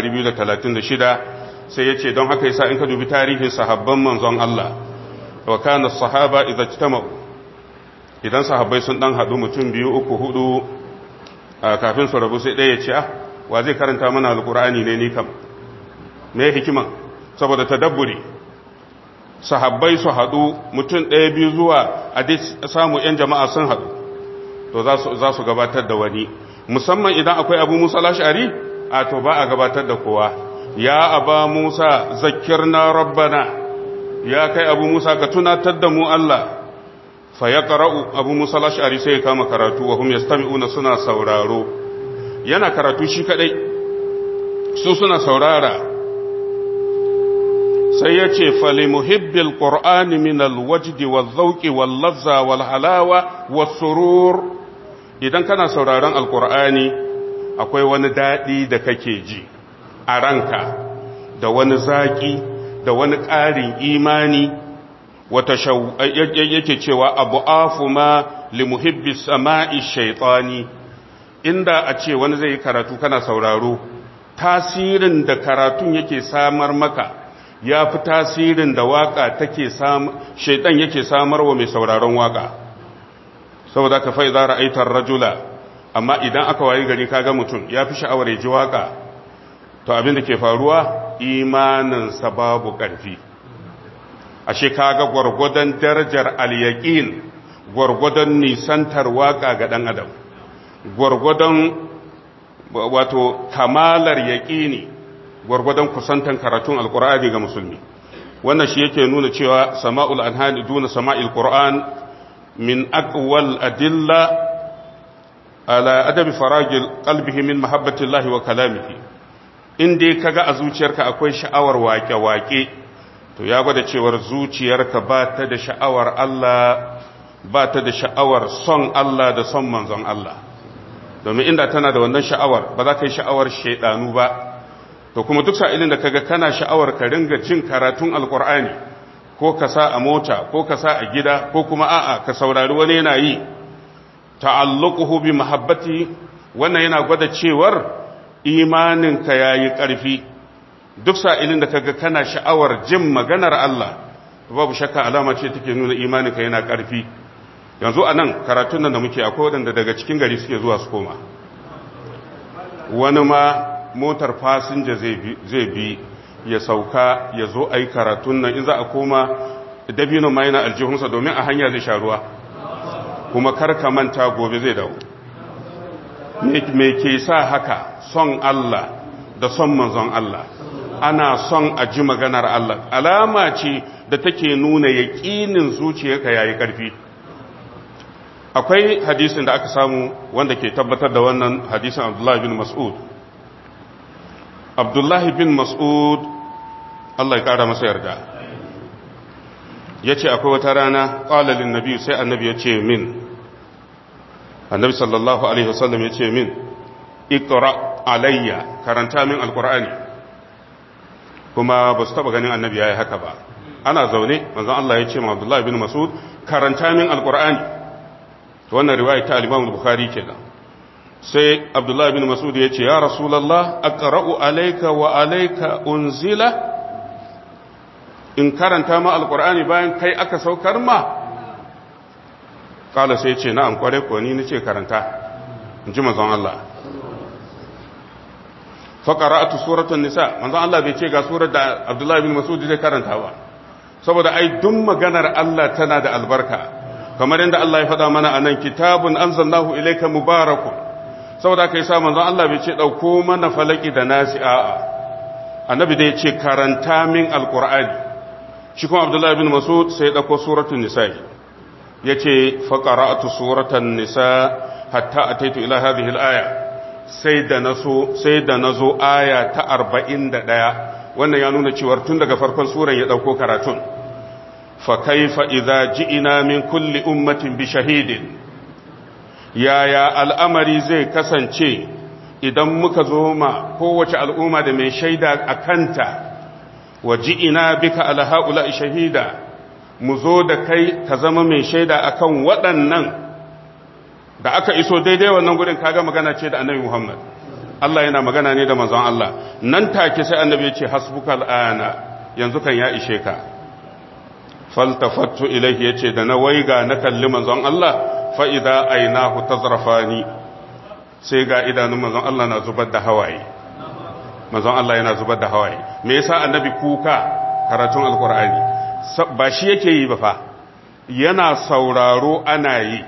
236 sai yace don haka yasa in ka dubi tarihin sahabban manzon Allah wa kana sahaba idza ijtama'u idan sahabbai sun dan hadu mutum biyu uku hudu kafin su rabu sai ɗaya ya ce ah wa zai karanta mana alqur'ani ne ni kam me hikima saboda tadabburi sahabbai su hadu mutum ɗaya biyu zuwa a samu yan jama'a sun hadu to za su gabatar da wani musamman idan akwai abu musa lashari a to ba a gabatar da kowa ya aba musa zakirna rabbana ya kai abu musa ka tunatar da mu Allah fa ya qara'u abu musa lashari sai ya kama karatu wa hum yastami'una suna sauraro yana karatu shi kadai su suna saurara sai ya ce fali muhibbil qur'ani min alwajdi wadh-dhawqi wal-lazza wal-halawa was-surur idan kana sauraron alqur'ani akwai wani dadi da kake ji a ranka da wani zaki da wani ƙarin imani wata yake cewa abu afu ma li muhibbi sama'i shaytani inda a ce wani zai yi karatu kana sauraro tasirin da karatun yake samar maka ya fi tasirin da waka take shaidan yake samarwa mai sauraron waka saboda ka fai za ra'aitar rajula amma idan aka wayi gari kaga mutum ya fi sha'awar ya ji waka to abin da ke faruwa imaninsa babu ƙarfi ashe kaga gwargwadon darajar al-yaqin gwargwadon nisantar waka ga dan adam gwargwadon wato kamalar yaqini gwargwadon kusantan karatun alkur'ani ga musulmi wannan shi yake nuna cewa sama'ul anhani duna sama'il qur'an min aqwal adilla ala adabi faragil qalbihi min mahabbatillahi wa kalamihi in dai kaga a zuciyarka akwai sha'awar wake-wake to ya gwada cewar zuciyarka ba ta da sha'awar Allah ba ta da sha'awar son Allah da son manzon Allah domin inda tana da wannan sha'awar ba za ka yi sha'awar shaidanu ba to kuma duk sa'ilin da kaga kana sha'awar ka ringa jin karatun alkur'ani ko ka sa a mota ko ka sa a gida ko kuma a'a ka saurari wani yana yi ta'alluquhu bi mahabbati wannan yana gwada cewar imaninka yayi ƙarfi duk sa'ilin da kaga kana sha'awar jin maganar Allah babu shakka alama ce take nuna imaninka yana ƙarfi yanzu anan karatun nan da muke akwai waɗanda daga cikin gari suke zuwa su koma wani ma motar fasinja zai bi ya sauka ya zo a yi karatun nan in za a koma dabino ma yana aljihunsa domin a hanya zai sha ruwa kuma karka manta gobe zai dawo me ke sa haka son Allah da son manzon Allah ana son a ji maganar Allah alama ce da take nuna yaƙinin zuciyarka yayi ƙarfi akwai hadisin da aka samu wanda ke tabbatar da wannan hadisin Abdullah bin Mas'ud Abdullah bin Mas'ud Allah ya ƙara masa yarda ya ce akwai wata rana ƙwalalin nabi sai annabi ya ce min annabi sallallahu alaihi wasallam ya ce min ikra alayya karanta min alkur'ani kuma ba su taba ganin annabi ya yi haka ba ana zaune manzon Allah ya ce ma Abdullahi bin Mas'ud karanta min alkur'ani to wannan riwaya ta al-Imam Bukhari kenan sai Abdullahi bin Mas'ud ya ce ya Rasulullah aqra'u alayka wa alayka unzila in karanta ma alkur'ani bayan kai aka saukar ma kala sai ce na'am kware ko ni nace karanta in ji manzon Allah fa qara'atu suratul nisa manzon Allah bai ce ga surar da Abdullah bin Mas'ud zai karanta ba saboda ai duk maganar Allah tana da albarka kamar yadda Allah ya faɗa mana anan kitabun anzalnahu ilayka mubarakun saboda kai sa manzon Allah bai ce dauko mana falaki da nasi a'a annabi da ya ce karanta min alqur'ani shi kuma Abdullah bin Mas'ud sai ya dauko suratul nisa'i ya ce faƙara'atu suratan nisa hatta a taitu ila hadhihi al-aya sai da naso sai da nazo aya ta 41 wannan ya nuna cewa tun daga farkon suran ya dauko karatun fa kaifa idza ji'ina min kulli ummatin bi shahidin yaya al'amari zai kasance idan muka zo ma kowace al'umma da mai shaida a kanta wa ji'ina bika ala ha'ula'i shahida mu zo da kai ka zama mai shaida akan waɗannan da aka iso daidai wannan gudun kaga magana ce da annabi Muhammad Allah yana magana ne da manzon Allah nan take sai annabi ya ce hasbuka al'ana yanzu kan ya ishe ka faltafattu ilaihi yace da na waiga na kalli manzon Allah fa idza ainahu tazrafani sai ga idanun manzon Allah na zubar da hawaye manzon Allah yana zubar da hawaye me yasa annabi kuka karatun alqur'ani ba shi yake yi ba fa yana sauraro ana yi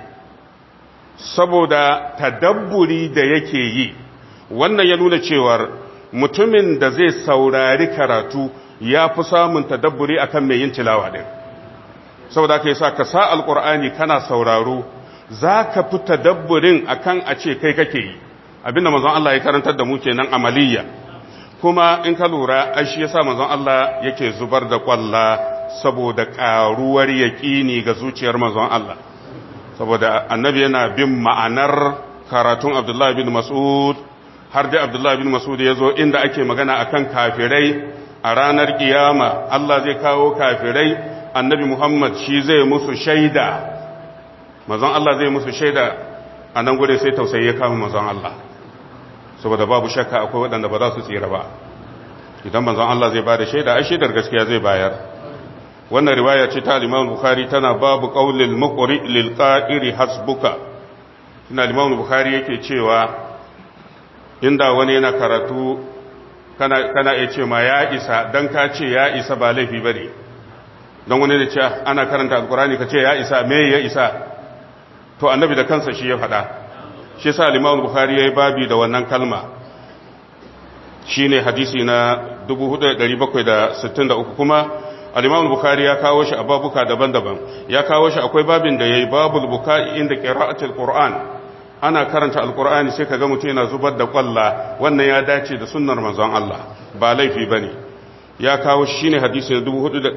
saboda tadabburi da yake yi wannan ya nuna cewar mutumin da zai saurari karatu ya fi samun tadabburi akan mai yin tilawa din saboda ka sa ka sa alkur'ani kana sauraro za ka fi tadabburin akan a ce kai kake yi abinda manzon Allah ya karantar da mu kenan amaliya kuma in ka lura ai shi yasa manzon Allah yake zubar da kwalla saboda ƙaruwar yaƙini ga zuciyar manzon Allah saboda annabi yana bin ma'anar karatun Abdullah bin Mas'ud har dai Abdullah bin Mas'ud ya zo inda ake magana akan kafirai a ranar kiyama Allah zai kawo kafirai annabi Muhammad shi zai musu shaida manzon Allah zai musu shaida a nan gure sai tausayi ya kama manzon Allah saboda babu shakka akwai waɗanda ba za su tsira ba idan manzon Allah zai ba da shaida ai shaidar gaskiya zai bayar wannan riwaya ce ta Imam Bukhari tana babu qaulil muqri lil qa'iri hasbuka ina Imam Bukhari yake cewa inda wani yana karatu kana kana iya ce ma ya isa dan ka ce ya isa ba laifi bane dan wani ne ce ana karanta alqurani ka ce ya isa me ya isa to annabi da kansa shi ya faɗa shi yasa Imam Bukhari yayi babi da wannan kalma shine hadisi na 4763 kuma al-imam bukhari ya kawo shi a babuka daban-daban ya kawo shi akwai babin da yayi babul bukai inda qira'atul qur'an ana karanta alqur'ani sai kaga mutum yana zubar da kwalla wannan ya dace da sunnar manzon Allah ba laifi bane ya kawo shi ne hadisi na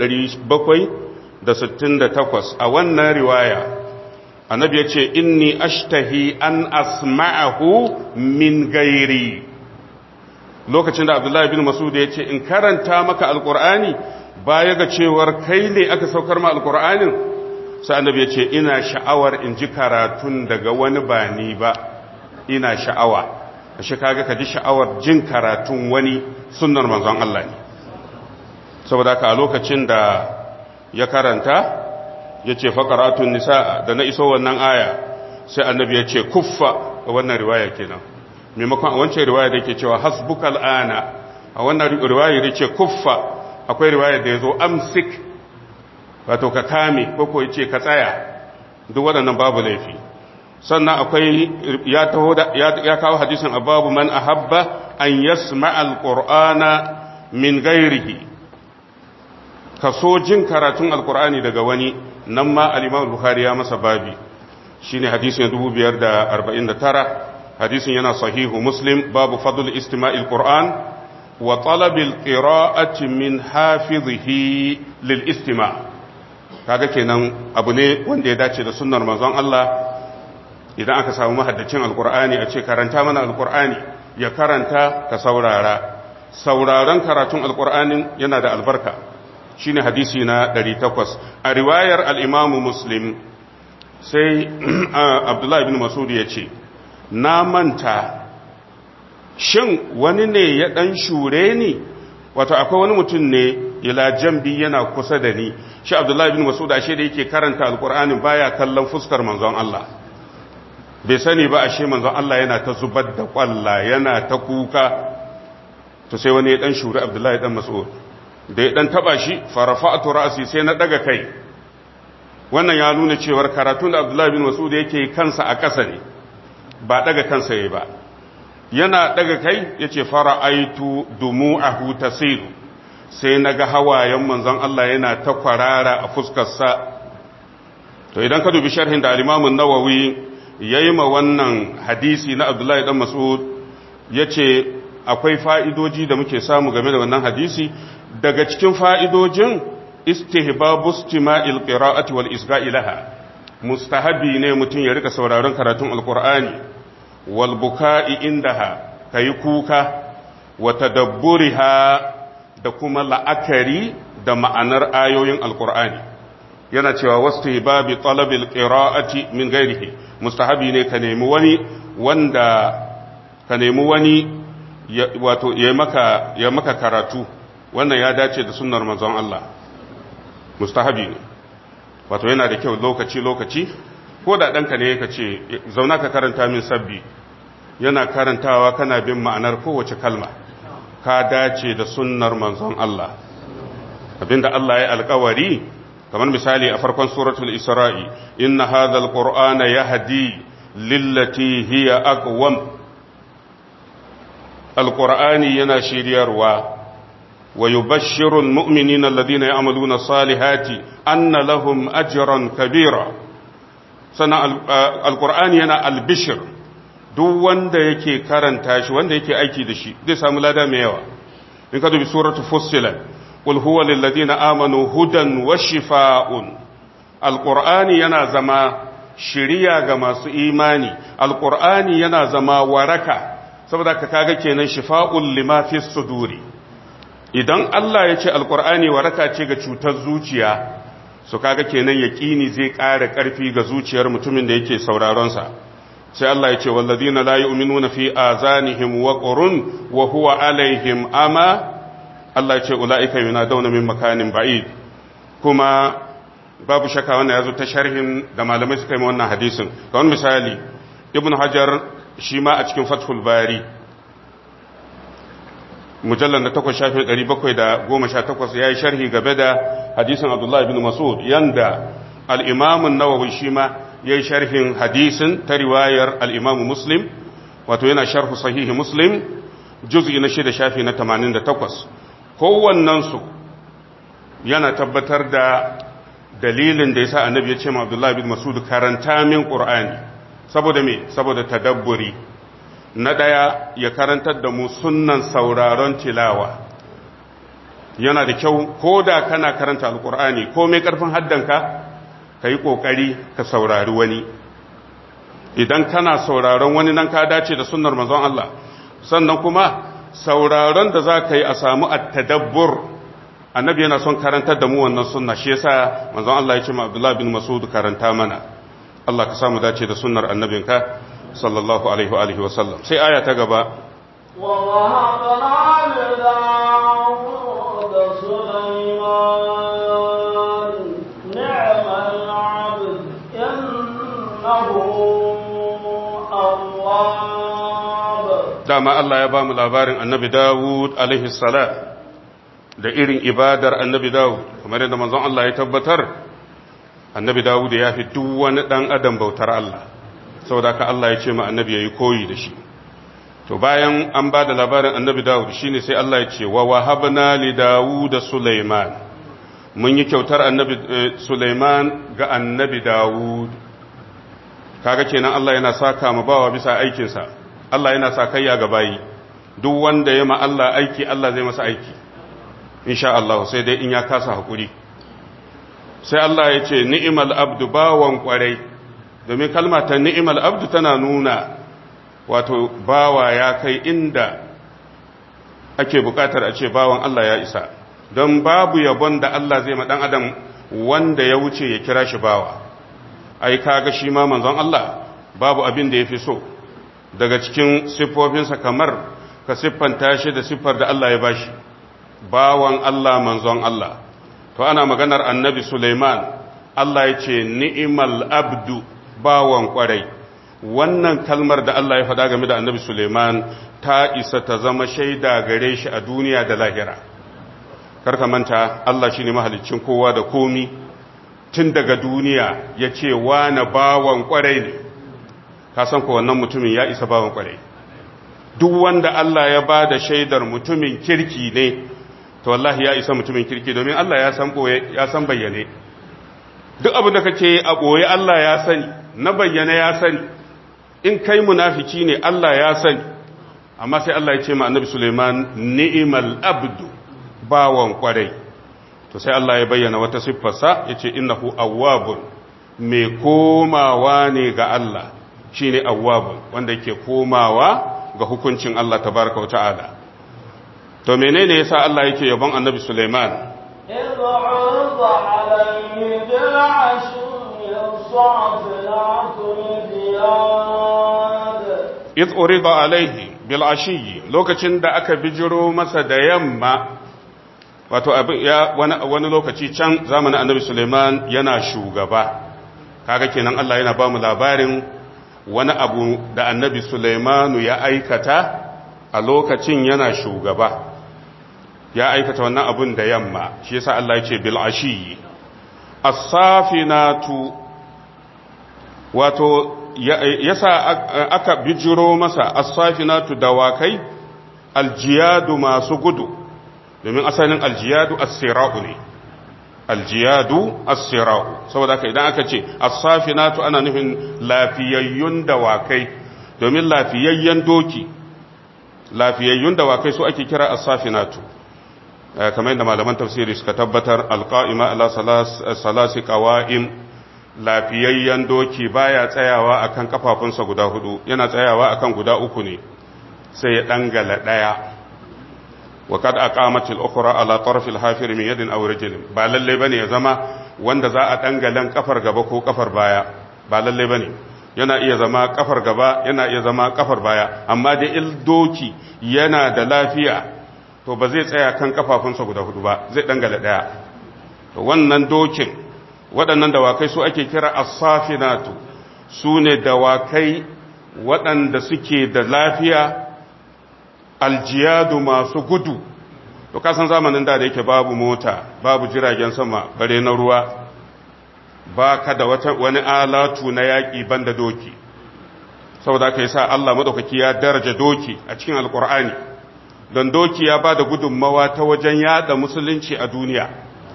4768 a wannan riwaya annabi ya ce inni ashtahi an asma'ahu min gairi lokacin da abdullahi bin masud ya ce in karanta maka alkur'ani baya ga cewar kai ne aka saukar ma alkur'anin sai annabi ya ce ina sha'awar in ji karatun daga wani ba ni ba ina sha'awa ashe kaga ka ji sha'awar jin karatun wani sunnar manzon Allah ne saboda haka a lokacin da ya karanta ya ce faƙaratun nisa da na iso wannan aya sai annabi ya ce kuffa a wannan riwaya kenan maimakon a wancan riwaya da ke cewa hasbukal ana a wannan riwaya da ce kuffa akwai riwaya da ya zo amsik wato ka kame ko ko ya ce ka tsaya duk waɗannan babu laifi sannan akwai ya taho ya kawo hadisin ababu man ahabba an yasma alqur'ana min ghairihi kaso jin karatun alqur'ani daga wani nan ma al-imam bukhari ya masa babi shine hadisin 2549 hadisin yana sahihu muslim babu fadl istima'il qur'an wa talab al-qira'ati min hafizihi lil istima' kaga kenan abu ne wanda ya dace da sunnar manzon Allah idan aka samu mahaddacin alkur'ani a ce karanta mana alkur'ani ya karanta ka saurara sauraron karatun alkur'anin yana da albarka shine hadisi na 800 a riwayar al-imam muslim sai abdullahi bin masud ya ce na manta shin wani ne ya dan shure ni wato akwai wani mutum ne ila jambi yana kusa da ni shi abdullahi bin masud ashe da yake karanta alkur'anin baya kallon fuskar manzon Allah bai sani ba ashe manzon Allah yana ta zubar da kwalla yana ta kuka to sai wani ya dan shuri abdullahi dan mas'ud da ya dan taba shi farafa'tu ra'si sai na daga kai wannan ya nuna cewar karatun da abdullahi bin mas'ud yake kansa a ƙasa ne ba daga kansa yayi ba yana daga kai yace fara'aitu dumu'ahu tasiru sai naga hawayen manzon Allah yana ta kwarara a fuskarsa to idan ka dubi sharhin da al-Imam an-Nawawi yayi ma wannan hadisi na Abdullahi dan Mas'ud yace akwai fa'idoji da muke samu game da wannan hadisi daga cikin fa'idojin istihbabu istima'il qira'ati wal isga'i laha mustahabi ne mutum ya rika sauraron karatun alqur'ani wal buka'i indaha kai kuka wa tadabburiha da kuma la'akari da ma'anar ayoyin alqur'ani yana cewa wastihbabi talabil qira'ati min ghairihi mustahabi ne ka nemi wani wanda ka nemi wani wato ya maka ya maka karatu wannan ya dace da sunnar manzon Allah mustahabi ne wato yana da kyau lokaci lokaci ko da ɗanka ne ka ce zauna ka karanta min sabbi yana karantawa kana bin ma'anar kowace kalma ka dace da sunnar manzon Allah abinda Allah ya alkawari kamar misali a farkon suratul isra'i inna hadha alqur'ana yahdi lillati hiya aqwam alqur'ani yana shiryarwa wa yubashshiru almu'minina alladhina ya'maluna salihati anna lahum ajran kabira sana alqur'ani yana albishir duk wanda yake karanta shi wanda yake aiki da shi zai samu lada mai yawa in ka dubi suratul fussilat قل هو للذين آمنوا هدى وشفاء القرآن yana zama shiriya ga masu imani alqur'ani yana zama waraka saboda ka kaga kenan shifa'ul lima fi suduri idan Allah ya ce alqur'ani waraka ce ga cutar zuciya so kaga kenan yaqini zai ƙara ƙarfi ga zuciyar mutumin da yake sauraron sa sai Allah ya ce wallazina la yu'minuna fi azanihim waqrun wa huwa alaihim ama Allah ce ula'ika yana dauna min makanin ba'id kuma babu shaka wannan ya zo ta sharhin da malamai suka yi wannan hadisin ga wani misali ibn hajar shi ma a cikin fathul bari mujallar na takwas shafin ɗari bakwai da goma sha takwas ya yi sharhi game da hadisin abdullah ibn masud yanda al'imamun nawawi shi ma ya yi sharhin hadisin ta riwayar al'imamu muslim wato yana sharhu sahihi muslim juz'i na shida shafi na tamanin da takwas kowannensu yana tabbatar da dalilin da yasa annabi ya ce ma Abdullah bin Mas'ud karanta min Qur'ani saboda me saboda tadabburi na daya ya karantar da mu sunnan sauraron tilawa yana da kyau ko da kana karanta alqur'ani ko mai karfin haddanka kai kokari ka saurari wani idan kana sauraron wani nan ka dace da sunnar manzon Allah sannan kuma sauraron da za ka yi a samu at-tadabbur annabi yana son karantar da mu wannan sunna shi yasa manzon Allah ya ce ma Abdullah bin Mas'ud karanta mana Allah ka samu dace da sunnar annabinka sallallahu alaihi wa alihi wa sallam sai aya ta gaba ووهبنا لداود سليمان نعم العبد إنه أواب dama Allah ya ba mu labarin annabi Dawud alaihi salam da irin ibadar annabi Dawud kamar yadda manzon Allah ya tabbatar annabi Dawud ya fi duk wani dan adam bautar Allah saboda ka Allah ya ce ma annabi yayi koyi da shi to bayan an ba da labarin annabi Dawud shine sai Allah ya ce wa wahabna li Dawud Sulaiman mun yi kyautar annabi Sulaiman ga annabi Dawud kaga kenan Allah yana saka mu bawa bisa aikinsa Allah yana sakayya ga bayi duk wanda ya ma Allah aiki Allah zai masa aiki insha Allah sai dai in ya kasa hakuri sai Allah ya ce ni'mal abdu bawan kwarai domin kalma ta ni'mal abdu tana nuna wato bawa ya kai inda ake bukatar a ce bawan Allah ya isa don babu yabon da Allah zai ma dan adam wanda ya wuce ya kira shi bawa ai kaga shi ma manzon Allah babu abin da yafi so daga cikin siffofinsa kamar ka siffanta shi da siffar da Allah ya bashi bawan Allah manzon Allah to ana maganar annabi Sulaiman Allah ya ce ni'imal abdu bawan kwarai wannan kalmar da Allah ya faɗa game da annabi Sulaiman ta isa ta zama shaida gare shi a duniya da lahira karka manta Allah shine mahaliccin kowa da komi tun daga duniya ya ce na bawan kwarai ne ka san ko wannan mutumin ya isa bawan kwarai duk wanda Allah ya ba da shaidar mutumin kirki ne to wallahi ya isa mutumin kirki domin Allah ya san boye ya san bayyane duk abin da kake a boye Allah ya sani na bayyane ya sani in kai munafiki ne Allah ya sani amma sai Allah ya ce ma annabi Suleiman ni'mal abdu bawan kwarai to sai Allah ya bayyana wata siffarsa yace innahu awwabun mai komawa ne ga Allah shine awwabun wanda yake komawa ga hukuncin Allah tabaraka wa ta'ala to menene yasa Allah yake yabon annabi Sulaiman إذ عرض عليه بالعشي الصافنات الجياد iz urida alaihi bil ashiyi lokacin da aka bijiro masa da yamma wato abin ya wani wani lokaci can zamanin annabi Sulaiman yana shugaba kaga kenan Allah yana ba mu labarin wani abu da annabi Sulaimanu ya aikata a lokacin yana shugaba ya aikata wannan abun da yamma shi yasa Allah ya ce bil ashiyi as-safinatu wato yasa aka bijiro masa as-safinatu dawakai aljiyadu masu gudu domin asalin aljiyadu as-sira'u ne aljiyadu as-sira'u saboda haka idan aka ce as-safinatu ana nufin lafiyayyun dawakai domin lafiyayyen doki lafiyayyun dawakai su ake kira as-safinatu kamar yadda malaman tafsiri suka tabbatar alqa'ima ala salasi qawa'im lafiyayyen doki baya tsayawa akan kafafunsa guda hudu yana tsayawa akan guda uku ne sai ya dangala daya wa kad aqamat al-ukhra ala tarf al-hafir min yadin aw rijlin ba lalle bane ya zama wanda za a dangalan kafar gaba ko kafar baya ba lalle bane yana iya zama kafar gaba yana iya zama kafar baya amma da il doki yana da lafiya to ba zai tsaya kan kafafunsa guda hudu ba zai dangala daya to wannan dokin waɗannan dawakai su ake kira as-safinatu su ne dawakai waɗanda suke da lafiya aljiyadu masu gudu to kasan zamanin da da yake babu mota babu jiragen sama bare na ruwa ba ka da wani alatu na yaƙi banda doki saboda ka yi sa Allah maɗaukaki ya daraja doki a cikin alƙur'ani don doki ya ba da gudunmawa ta wajen yada musulunci a duniya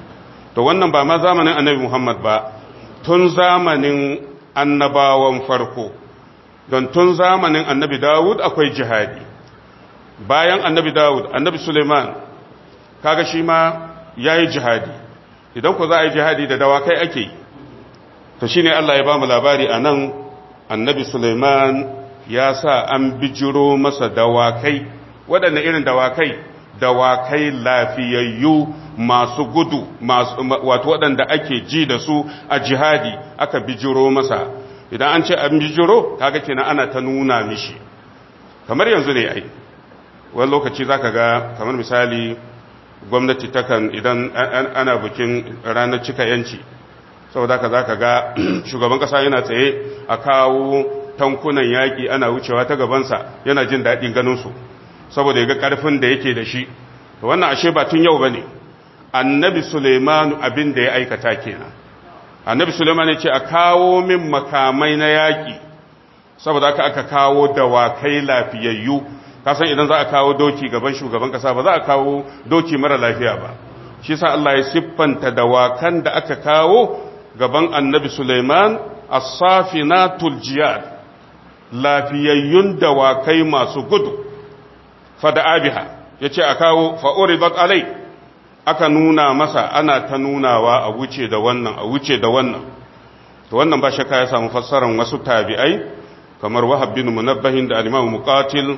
to wannan ba ma zamanin annabi Muhammad ba tun zamanin annabawan farko don tun zamanin annabi Dawud akwai jihadi bayan annabi Dawud annabi Suleiman kaga shi ma yayi jihadi idan ku za a yi jihadi da dawakai ake yi to shine Allah ya ba mu labari anan annabi Suleiman ya sa an bijiro masa dawakai waɗanne irin dawakai dawakai lafiyayyu masu gudu wato waɗanda ake ji da su a jihadi aka bijiro masa idan an ce an bijiro kaga kenan ana ta nuna mishi kamar yanzu ne ai wani lokaci zaka ga kamar misali gwamnati takan idan ana bikin ranar cika yanci saboda ka zaka ga shugaban kasa yana tsaye a kawo tankunan yaƙi ana wucewa ta gabansa yana jin daɗin ganinsu saboda ya ga ƙarfin da yake da shi wannan ashe ba tun yau ba ne annabi suleimanu abin da ya aikata kenan annabi suleiman ya ce a kawo min makamai na yaƙi saboda aka aka kawo dawakai lafiyayyu kasan idan za a kawo doki gaban shugaban kasa ba za a kawo doki mara lafiya ba shi sa Allah ya siffanta dawakan da aka kawo gaban annabi suleiman as-safinatul jiyad lafiyayyun dawakai masu gudu fada abiha ya ce a kawo fa'uribat alai aka nuna masa ana ta nunawa a wuce da wannan a wuce da wannan to wannan ba shakka ya samu fassarar wasu tabi'ai kamar wahab bin munabbahin da alimamu muqatil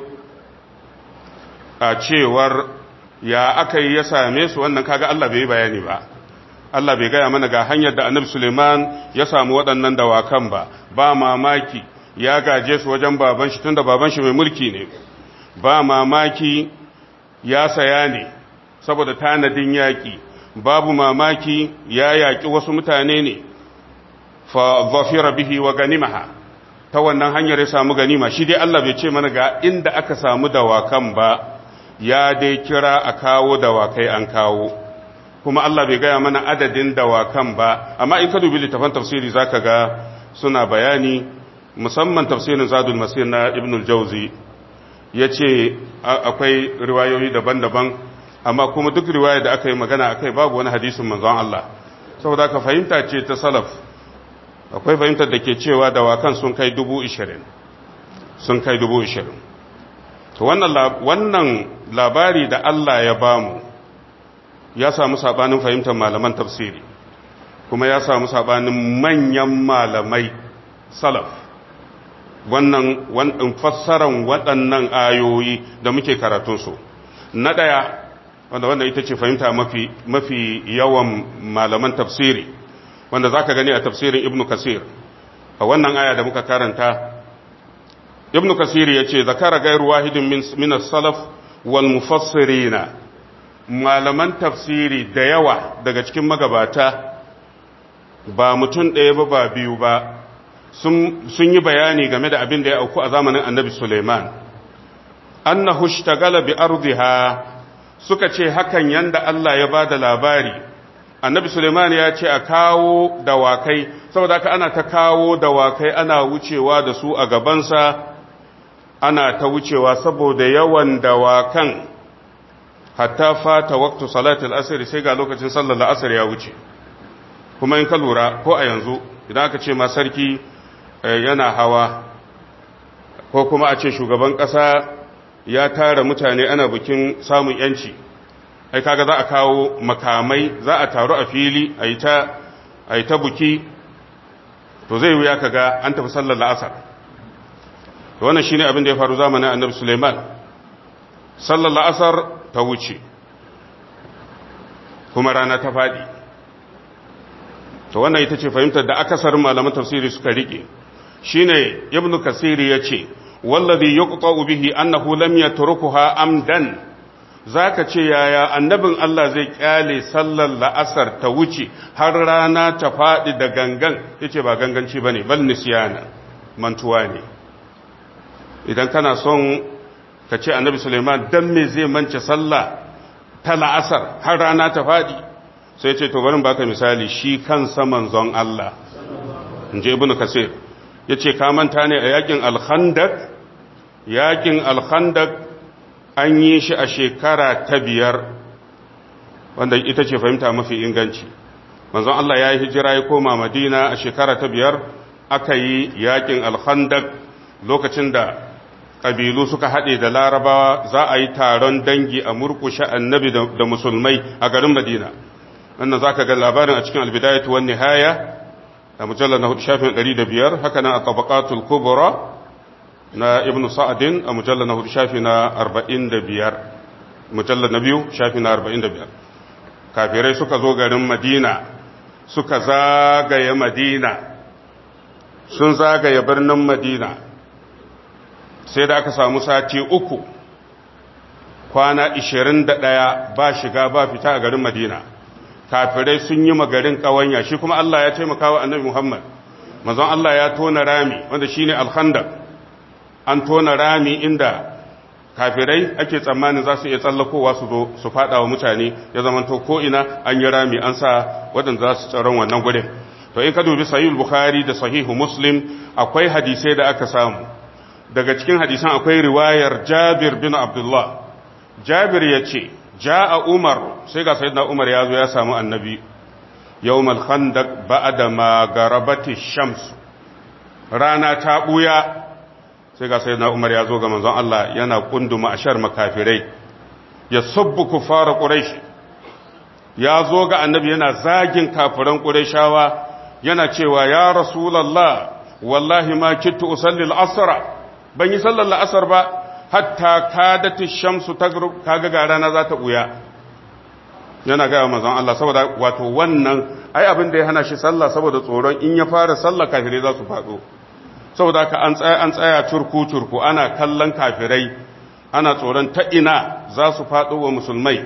a cewar ya aka yi ya same su wannan kaga Allah bai yi bayani ba Allah bai gaya mana ga hanyar da annabi Suleiman ya samu waɗannan dawakan ba ba mamaki ya gaje su wajen baban shi tunda baban shi mai mulki ne ba mamaki ya saya ne saboda tanadin yaƙi babu mamaki ya yaƙi wasu mutane ne fa zafira bihi wa ganimaha ta wannan hanyar ya samu ganima shi dai Allah bai ce mana ga inda aka samu dawakan ba ya dai kira a kawo dawakai an kawo kuma Allah bai gaya mana adadin dawakan ba amma in ka dubi littafan tafsiri zaka ga suna bayani musamman tafsirin zadul masir na ibn al-jawzi yace akwai riwayoyi daban-daban amma kuma duk riwaya da aka yi magana akai babu wani hadisin manzon Allah saboda ka fahimta ce ta salaf akwai fahimtar da ke cewa dawakan sun kai dubu ishirin sun kai dubu ishirin to wannan labari da Allah ya bamu ya samu sabanin fahimtar malaman tafsiri kuma ya samu sabanin manyan malamai salaf wannan wannan fassaran waɗannan ayoyi da muke karatunsu na ɗaya wanda wanda ita ce fahimta mafi mafi yawan malaman tafsiri wanda zaka gani a tafsirin ibnu kasir a wannan aya da muka karanta ibnu kasir yace zakara gairu wahidin min min as-salaf wal mufassirina malaman tafsiri da yawa daga cikin magabata ba mutum ɗaya ba ba biyu ba sun yi bayani game da abin da ya auku a zamanin annabi Suleiman. Annahu shtagala bi ardiha suka ce hakan yanda Allah ya ba da labari. Annabi Suleiman ya ce a kawo dawakai, saboda haka ana ta kawo dawakai ana wucewa da su a gabansa, ana ta wucewa saboda yawan dawakan hatta fata waktu salatul asiri sai ga lokacin sallar la'asar ya wuce. Kuma in ka lura ko a yanzu, idan aka ce ma sarki yana hawa ko kuma a ce shugaban ƙasa ya tara mutane ana bikin samun yanci ai kaga za a kawo makamai za a taru a fili a yi ta buki to zai wuya kaga an tafi sallar la'asar to wannan shine abin da ya faru zamanin annabi suleiman sallar la'asar ta wuce kuma rana ta faɗi to wannan ita ce fahimtar da akasarin malaman tafsiri suka rike shine ibnu kasiri yace wallazi yuqta'u bihi annahu lam yatrukuha amdan zaka ce yaya annabin Allah zai kyale sallar la'asar ta wuce har rana ta fadi da gangan yace ba ganganci bane bal nisyana mantuwa ne idan kana son ka ce annabi Suleiman dan me zai mance sallah ta la'asar har rana ta fadi sai ce to barin baka misali shi kansa manzon Allah inje ibnu kasir ya ce manta ne a yakin alhandak yakin alhandak an yi shi a shekara ta biyar wanda ita ce fahimta mafi inganci manzon Allah ya yi hijira ya koma madina a shekara ta biyar aka yi yakin alhandak lokacin da ƙabilu suka haɗe da larabawa za a yi taron dangi a murkushe annabi da musulmai a garin madina wannan za ka ga labarin a cikin albidayatu wan nihaya a mujallar na hudu shafin ɗari da biyar haka nan a tabaqatul kubra na ibnu sa'adin a mujallar na hudu shafi na arba'in da biyar mujallar na biyu shafi na arba'in da biyar kafirai suka zo garin madina suka zagaye madina sun zagaye birnin madina sai da aka samu sati uku kwana ishirin da ɗaya ba shiga ba fita a garin madina kafirai sun yi magarin ƙawanya shi kuma Allah ya taimaka wa annabi Muhammad mazan Allah ya tona rami wanda shi ne alhandar an tona rami inda kafirai ake tsammanin za su iya tsallakowa su zo su fada wa mutane ya zamanto ko ina an yi rami an sa waɗanda za su tsaron wannan gudun to in ka dubi sahih bukhari da sahihu muslim akwai hadisai da aka samu daga cikin hadisan akwai riwayar jabir bin abdullah jabir ya ce ja'a umar sai ga sayyidina umar ya zo ya samu annabi yawmal khandaq ba'da ma garabati shams rana ta buya sai ga sayyidina umar ya zo ga manzon Allah yana kunduma ashar makafirai ya subbu kufara quraish ya zo ga annabi yana zagin kafiran qurayshawa yana cewa ya rasulullah wallahi ma kittu usalli al-asr ban yi sallar la'asar ba hatta kadati shamsu tagrub kaga ga rana za ta buya yana ga manzon Allah saboda wato wannan ai abin da ya hana shi sallah saboda tsoron in ya fara sallah kafirai za su fado saboda haka an tsaya an tsaya turku turku ana kallon kafirai ana tsoron ta ina za su fado wa musulmai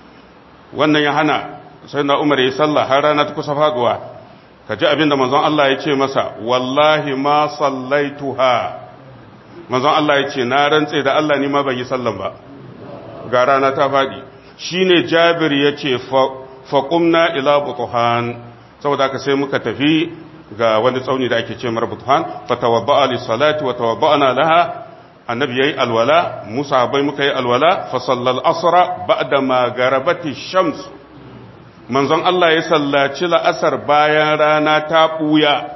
wannan ya hana sai na umar ya sallah har rana ta kusa faduwa ka ji abin da manzon Allah ya ce masa wallahi ma sallaituha manzon Allah ya ce na rantse da Allah ni ma ban yi sallan ba ga rana ta faɗi shine Jabir ya ce faqumna ila butuhan saboda haka sai muka tafi ga wani tsauni da ake ce mar butuhan fatawadda'a li salati wa tawadda'na laha annabi yayi alwala musa bai muka yi alwala fa sallal asra ba'da ma garabati shams manzon Allah ya sallaci la'asar bayan rana ta buya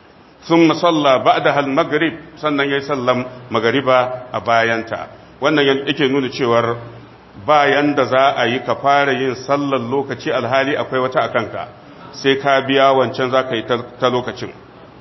ثم صلى بعدها المغرب sannan yayi sallan magariba a bayanta wannan yake nuna cewar bayan da za a yi ka fara yin sallar lokaci alhali akwai wata akanka sai ka biya wancan za ka yi ta lokacin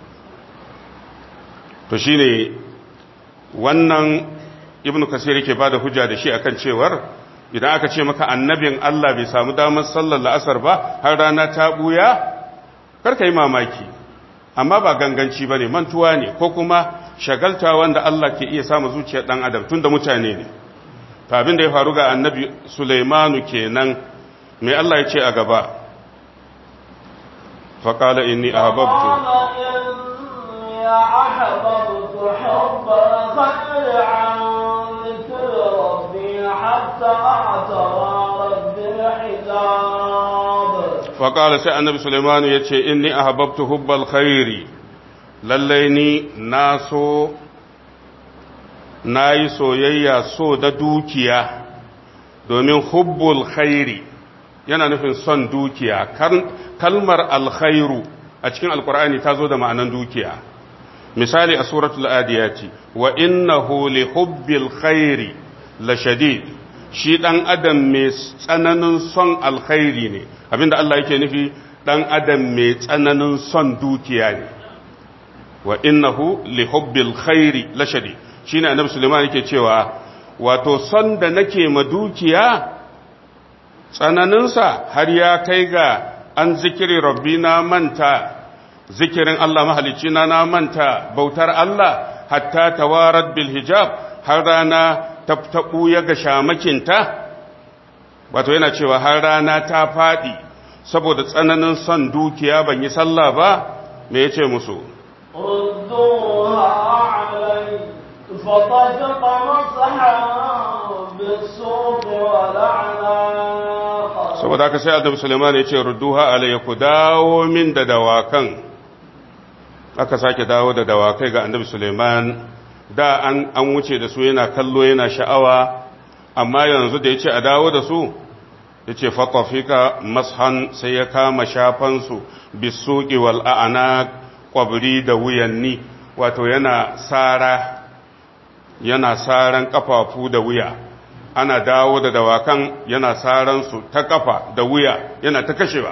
to shine wannan ibnu kasir yake bada hujja da shi akan cewar idan aka ce maka annabin Allah bai samu damar sallar la'asar ba har rana ta buya kar ka yi mamaki amma ba ganganci ba ne mantuwa ne ko kuma shagalta wanda Allah ke iya samu zuciyar ɗan adam tun da mutane ne abin da ya faru ga annabi Sulaimanu kenan mai Allah ya ce a gaba faƙala inni a hababtu faƙala sai annabi Suleimanu ya ce inni a hababtu hubbal khairi lallai ni na so na yi soyayya so da dukiya domin hubbul khairi yana nufin son dukiya kalmar alkhairu a cikin alkur'ani ta zo da ma'anan dukiya misali a suratul adiyati wa innahu li hubbil khairi la shadid shi ɗan adam mai tsananin son alkhairi ne abinda Allah yake nufi ɗan adam mai tsananin son dukiya ne wa innahu li hubbil khairi lashadi shine annabi Sulaiman yake cewa wato son da nake ma dukiya tsananinsa har ya kai ga an zikiri rabbi na manta zikirin Allah mahalicci na na manta bautar Allah hatta tawarat bil hijab har rana tabtabu ya ga shamakinta wato yana cewa har rana ta faɗi saboda tsananin son dukiya ban yi sallah ba me yace musu ردوها علي فطفق مسحا بالسوق والأعناق saboda haka sai annabi Sulaiman ya ce rudduha alayya ku dawo min da dawakan aka sake dawo da dawakai ga annabi Sulaiman da an an wuce da su yana kallo yana sha'awa amma yanzu da yace a dawo da su yace fatafika mashan sai ya kama shafansu bisuqi wal a'naq qabri da wuyanni wato yana sara yana saran kafafu da wuya ana dawo da dawakan yana saran su ta kafa da wuya yana ta kashewa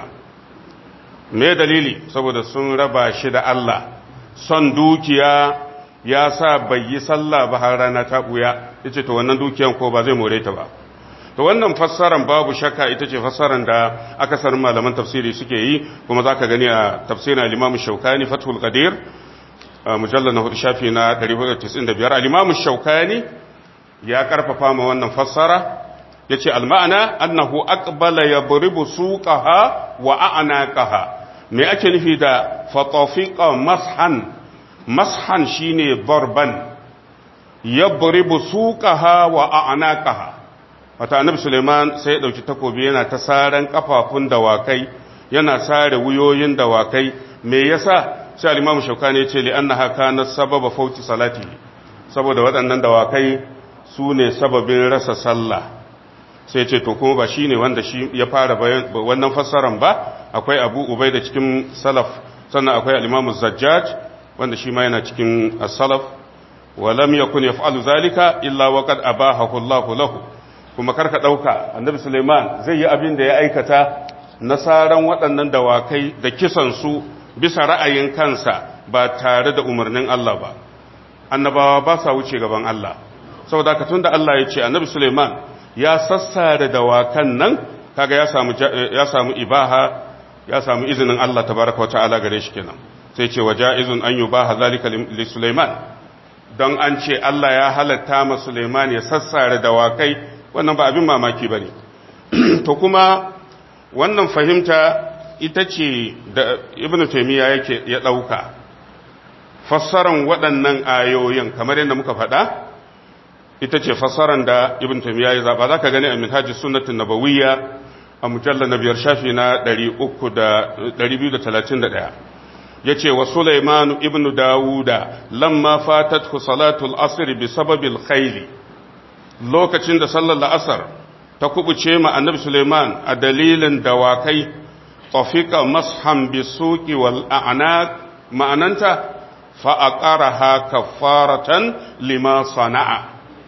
me dalili saboda sun raba shi da Allah son dukiya ya sa bai yi sallah ba har rana ta buya yace to wannan dukiyan ko ba zai more ta ba to wannan fassaran babu shakka ita ce fassaran da akasarin malaman tafsiri suke yi kuma zaka gani a tafsirin al-Imam Shawkani Fathul Qadir mujallal na hudu shafi na 495 al-Imam Shawkani ya karfafa ma wannan fassara yace al-ma'ana annahu aqbala yabribu suqaha wa a'naqaha me ake nufi da fatafiqa mashan mashan shine barban yabribu suqaha wa a'naqaha wata annabi Suleiman sai ya dauki takobi yana ta saran kafafun dawakai yana sare wuyoyin dawakai me yasa sai al-Imam Shawkani ya ce li annaha kanat sababa fauti salati saboda waɗannan dawakai su ne sababin rasa sallah sai ce to kuma ba shine wanda shi ya fara wannan fassaran ba akwai Abu Ubaida cikin salaf sannan akwai al-Imam Zajjaj wanda shi ma yana cikin as-salaf wa lam yakun yaf'alu zalika illa waqad abahahu Allahu lahu kuma karka ɗauka annabi suleiman zai yi abin da ya aikata nasaran waɗannan dawakai da kisansu bisa ra'ayin kansa ba tare da umarnin Allah ba annabawa ba sa wuce gaban Allah saboda ka tun da Allah ya ce annabi suleiman ya sassare dawakan nan kaga ya samu ya samu ibaha ya samu izinin Allah tabaraka wa ta'ala gare shi kenan sai ce wa ja'izun an yubaha zalika li suleiman don an ce Allah ya halatta ma suleiman ya sassare dawakai wannan ba abin mamaki ba ne to kuma wannan fahimta ita ce da ibn taimiyya yake ya ɗauka fassaran waɗannan ayoyin kamar yadda muka faɗa ita ce fassaran da ibn taimiyya ya zaɓa za ka gani a minhaji sunnatin nabawiyya a mujallar na biyar shafi na 231 ya ce wa sulaimanu ibn dawuda lamma fatatku salatul asiri bi sababil khayli lokacin da sallar la'asar ta kubuce ma annabi Suleiman a dalilin dawakai tafika mashan bisuki wal a'naq ma'ananta fa aqaraha kaffaratan lima sana'a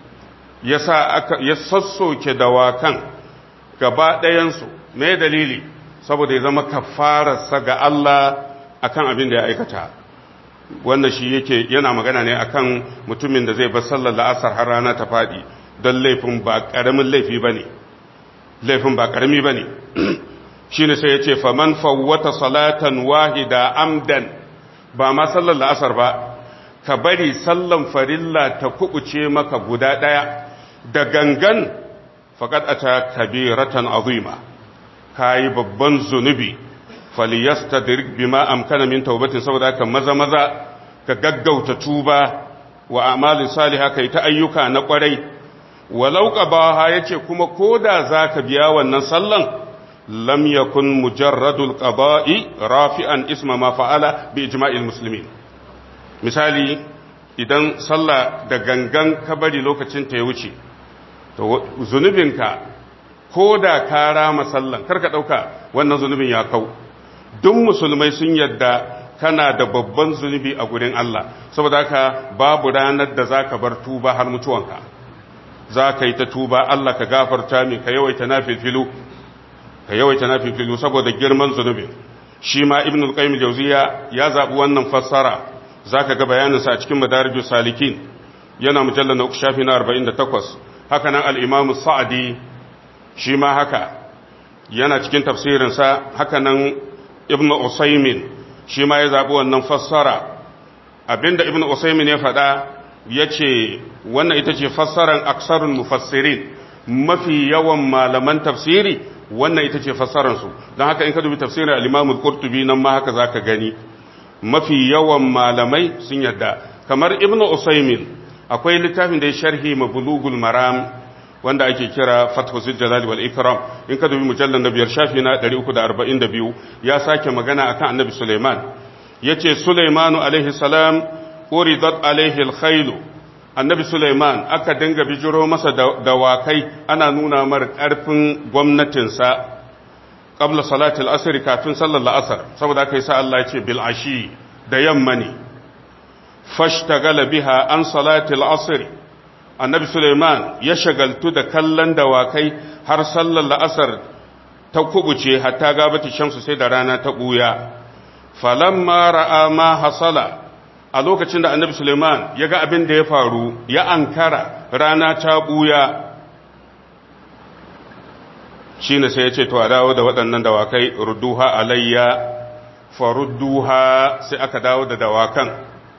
yasa aka ya sassoke dawakan gaba ɗayan su me dalili saboda ya zama kaffararsa ga Allah akan abin da ya aikata wanda shi yake yana magana ne akan mutumin da zai bar sallar la'asar har rana ta faɗi don laifin ba ƙaramin laifi ba ne laifin ba ƙarami ba ne shi ne sai ya ce faman fawwata salatan wahida amdan ba ma sallar la'asar ba ka bari sallan farilla ta kubuce maka guda ɗaya da gangan faƙad a ta kabiratan azima ka yi babban zunubi faliyasta bima amkana min taubatin saboda ka maza maza ka gaggauta tuba wa amalin saliha kai ta ayyuka na ƙwarai walau qabaha yace kuma koda zaka biya wannan sallan lam yakun mujarradul qada'i rafi'an isma ma fa'ala bi ijma'il muslimin misali idan sallah da gangan ka bari lokacin ta ya wuce to zunubinka koda ka rama sallan karka dauka wannan zunubin ya kau duk musulmai sun yadda kana da babban zunubi a gurin Allah saboda haka babu ranar da zaka bar tuba har mutuwanka za ka yi ta tuba Allah ka gafarta mi ka yawaita na filfilu ka yawaita na filfilu saboda girman zunubin shi ma ibn al-qayyim jawziya ya zabi wannan fassara zaka ga bayanin sa a cikin madarijus salikin yana mujallal na uku shafi na 48 haka nan al-imam sa'di shi ma haka yana cikin tafsirin sa haka nan ibn usaymin shi ma ya zabi wannan fassara abinda ibn usaymin ya faɗa ya ce wannan ita ce fassarar aksarun mufassirin mafi yawan malaman tafsiri wannan ita ce fassararsu don haka in ka dubi tafsirin al-imamul qurtubi nan ma haka zaka gani mafi yawan malamai sun yadda kamar ibnu usaymin akwai littafin da ya sharhi mabulugul maram wanda ake kira fathu jalal wal ikram in ka dubi mujallal na biyar shafi na 342 ya sake magana akan annabi suleiman yace suleimanu alaihi salam uridat alaihi alkhailu annabi Suleiman aka dinga bijiro masa dawakai ana nuna mar ƙarfin gwamnatinsa qabla salatil asr kafin sallar la'asar saboda aka yi sa Allah ya ce bil ashi da yamma ne fashtagala biha an salatil asr annabi Suleiman ya shagaltu da kallon dawakai har sallar la'asar ta kubuce hatta gabata shamsu sai da rana ta buya falamma ra'a ma hasala a lokacin da annabi Suleiman ya ga abin da ya faru ya ankara rana ta buya shi ne sai ya ce to a dawo da waɗannan dawakai rudduha alayya farudduha sai aka dawo da dawakan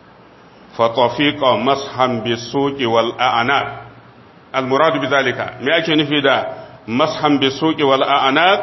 fatafiqa mashan bisuqi wal a'naq al murad bi zalika me ake nufi da mashan bisuqi wal a'naq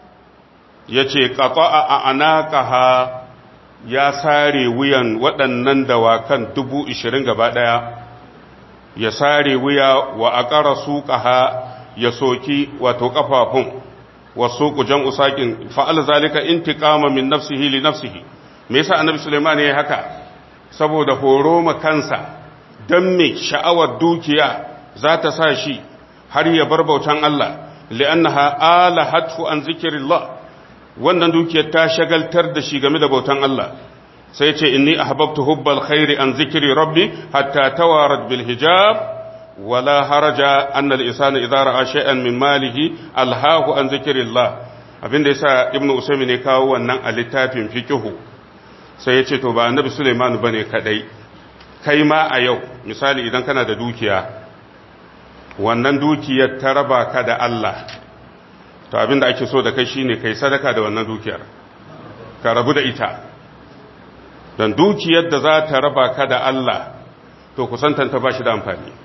yace qata'a a'naqaha ya sare wuyan waɗannan dawakan dubu ishirin gaba ɗaya ya sare wuya wa a ƙara suƙaha ya soki wato ƙafafun wa suƙu jan usaƙin fa'al zalika intiƙama min nafsihi li nafsihi me yasa annabi suleiman ya yi haka saboda horo ma kansa don me sha'awar dukiya za ta sa shi har ya bar bautan Allah li'annaha ala hatfu an zikirillah wannan dukiyar ta shagaltar da shi game da bautan Allah sai ce inni ahbabtu hubbal khairi an zikri rabbi hatta tawarat bil hijab wala haraja anna al insana idza ra'a shay'an min malihi alhahu an zikrillah abinda yasa ibnu usaymin ne kawo wannan a littafin fiqhu sai yace to ba annabi sulaiman bane kadai kai ma a yau misali idan kana da dukiya wannan dukiyar ta raba ka da Allah to abin da ake so da kai shine kai sadaka da wannan dukiyar ka rabu da ita don dukiyar da za ta raba ka da Allah to kusantanta ba shi da amfani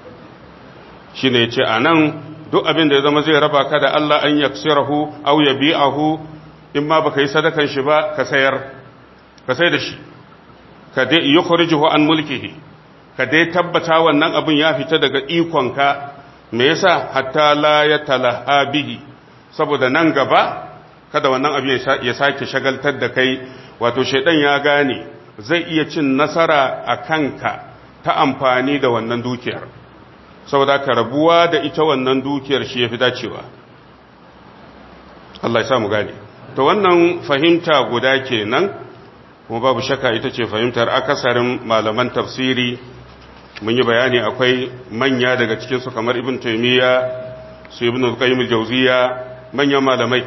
shine yace anan duk abin da ya zama zai raba ka da Allah an yaksirahu aw yabi'ahu in ma baka yi sadakan shi ba ka sayar ka sai da shi ka dai yukhrijuhu an mulkihi ka dai tabbata wannan abin ya fita daga ikonka me yasa hatta la yatalaha bihi saboda nan gaba kada wannan abu ya sake shagaltar da kai wato shaidan ya gane zai iya cin nasara a kanka ta amfani da wannan dukiyar saboda ka rabuwa da ita wannan dukiyar shi ya fi dacewa Allah ya samu gane to wannan fahimta guda kenan kuma babu shakka ita ce fahimtar akasarin malaman tafsiri mun yi bayani akwai manya daga cikinsu kamar ibn taymiya su ibn al-qayyim al-jawziya manyan malamai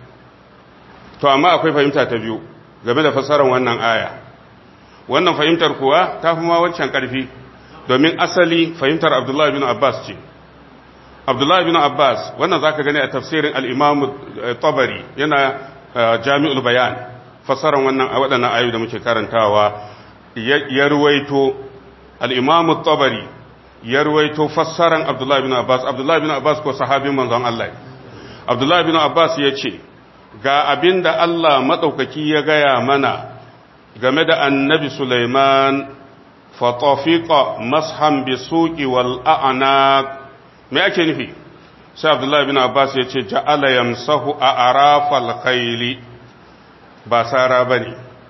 to amma akwai fahimta ta biyu game da fassarar wannan aya wannan fahimtar kuwa ta fi ma wancan ƙarfi domin asali fahimtar abdullahi bin abbas ce abdullahi bin abbas wannan za ka gani a tafsirin al'imamu tabari yana jami'ul bayan fassarar wannan a waɗannan ayu da muke karantawa ya ruwaito al'imamu tabari ya ruwaito fassarar abdullahi bin abbas abdullahi bin abbas ko sahabin manzon Allah abdullahi bin abbas ya ce ga abin da Allah maɗaukaki ya gaya mana game da annabi Sulaiman fatafiqa mashan bi suqi wal a'naq me ake nufi sai Abdullah bin Abbas ya ce ja'ala yamsahu a arafal khayli ba sara bane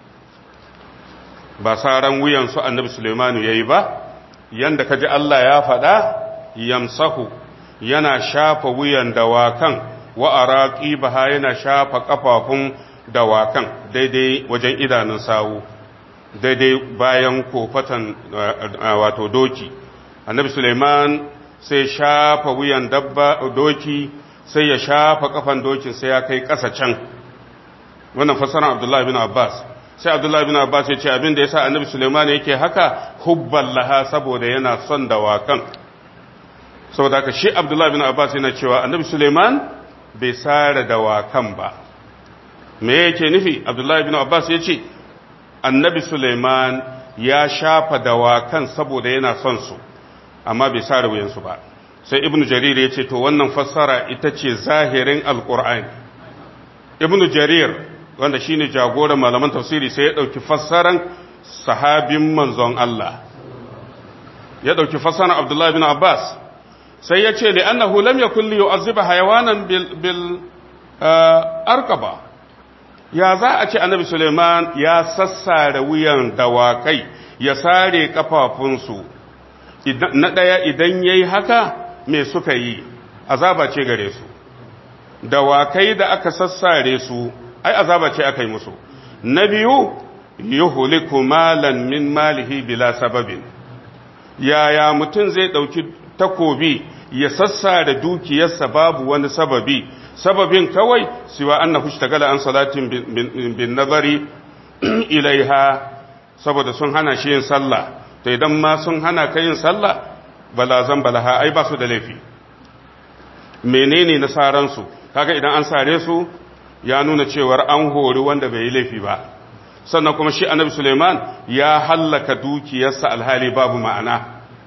ba saran wuyan su annabi Sulaiman yayi ba yanda kaji Allah ya faɗa yamsahu yana shafa wuyan dawakan wa araqi baha yana shafa kafafun dawakan daidai wajen idanun sawu daidai bayan kofatan wato doki annabi suleiman sai shafa wuyan dabba doki sai ya shafa kafan dokin sai ya kai ƙasa can wannan fasaran abdullahi bin abbas sai abdullahi bin abbas ya ce abin da ya sa annabi suleiman yake haka hubban laha saboda yana son dawakan saboda haka shi abdullahi bin abbas yana cewa annabi suleiman bai sare dawakan ba me yake nufi abdullahi bin abbas ya ce annabi suleiman ya shafa dawakan saboda yana son su amma bai sare wuyansu ba sai ibnu jarir ya ce to wannan fassara ita ce zahirin alkur'ani ibnu jarir wanda shine jagoran malaman tafsiri sai ya dauki fassaran sahabin manzon Allah ya dauki fassaran abdullahi bin abbas sai ya ce li'annahu lam yakun li yu'azziba hayawanan bil bil arkaba ya za a ce annabi Suleiman ya sassare wuyan dawakai ya sare kafafunsu na ɗaya idan ya yi haka me suka yi azaba ce gare su dawakai da aka sassare su ai azaba ce aka yi musu na biyu yuhliku malan min malihi bila sababin yaya mutum zai ɗauki takobi ya sassare dukiyarsa babu wani sababi sababin kawai siwa annahu ishtagala an salatin bin nazari ilaiha saboda sun hana shi yin sallah to idan ma sun hana ka yin sallah balazan balaha ai ba su da laifi menene nasaran su kaga idan an sare su ya nuna cewar an hori wanda bai yi laifi ba sannan kuma shi annabi Suleiman ya hallaka dukiyarsa alhali babu ma'ana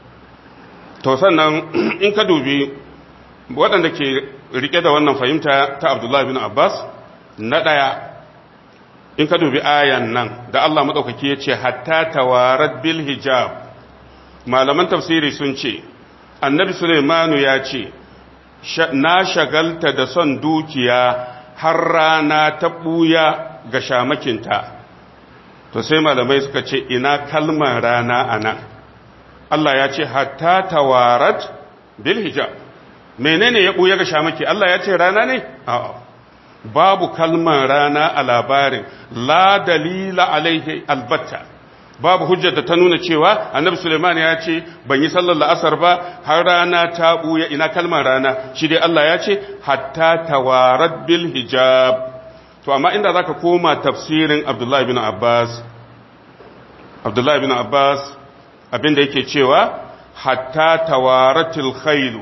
to sannan in ka dubi waɗanda ke rike da wannan fahimta ta Abdullahi bin Abbas na ɗaya in ka dubi ayan nan da Allah maɗaukaki ya ce hatta tawarat bil hijab malaman tafsiri sun ce annabi Suleimanu ya ce na shagalta da son dukiya har rana ta ɓuya ga shamakinta to sai malamai suka ce ina kalmar rana a nan Allah ya ce hatta tawarat bil hijab menene ya ɓuya ga shamaki Allah ya ce rana ne a'a babu kalmar rana a labarin la dalila alaihi albatta babu hujjar da ta nuna cewa annabi suleiman ya ce ban yi sallar la'asar ba har rana ta buya ina kalmar rana shi dai Allah ya ce hatta tawarat bil hijab to amma inda zaka koma tafsirin Abdullah ibn Abbas Abdullah ibn Abbas abinda yake cewa hatta tawaratil khailu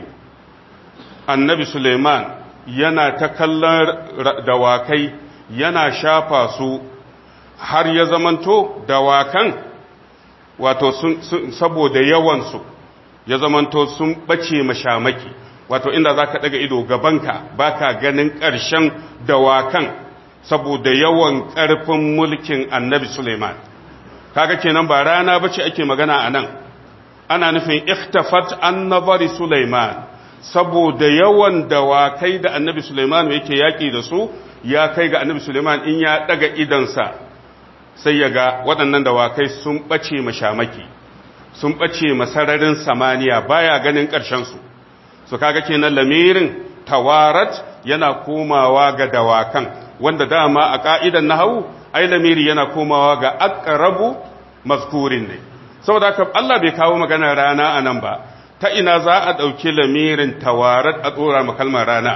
annabi suleiman yana ta kallon dawakai yana shafa su har ya zamanto dawakan wato saboda yawansu ya zamanto sun ɓace mashamaki wato inda za ka ɗaga ido gabanka ba ka ganin ƙarshen dawakan saboda yawan ƙarfin mulkin annabi suleiman kaga kenan ba rana bace ake magana a nan ana nufin iktafat an nazari suleiman saboda yawan dawakai da annabi Suleiman yake yaƙi da su ya kai ga annabi Suleiman in ya ɗaga idansa sai ya ga waɗannan dawakai sun ɓace mashamaki sun ɓace masararin samaniya baya ganin ƙarshensu su kaga kenan lamirin tawarat yana komawa ga dawakan wanda dama a ƙa'idan nahawu ai lamiri yana komawa ga aqrabu mazkurin ne saboda haka Allah bai kawo maganar rana a nan ba ta ina za a ɗauki lamirin tawarat a tsora makalmar rana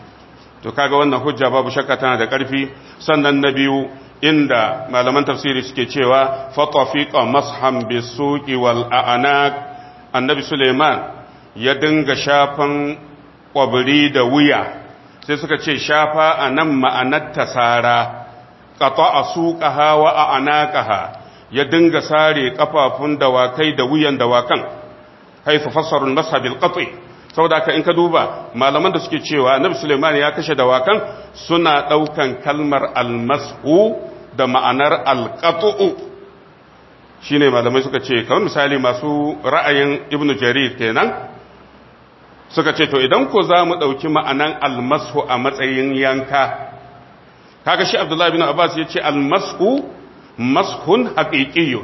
to kaga wannan hujja babu shakka tana da ƙarfi sannan na biyu inda malaman tafsiri suke cewa fatafiqa masham bisuqi wal a'naq annabi suleiman ya dinga shafan kwabri da wuya sai suka ce shafa anan ma'anar tasara qata'a suqaha wa a'naqaha ya dinga sare kafafun dawakai da wuyan dawakan haifu fassarun masa bil qat'i saboda haka in ka duba malaman da suke cewa annabi Sulaiman ya kashe dawakan suna daukan kalmar almashu da ma'anar alqat'u shine malamai suka ce kamar misali masu ra'ayin ibnu jarir kenan suka ce to idan ko za mu dauki ma'anan almashu a matsayin yanka kaga shi abdullahi bin abbas ya ce almashu mashun haqiqiyyun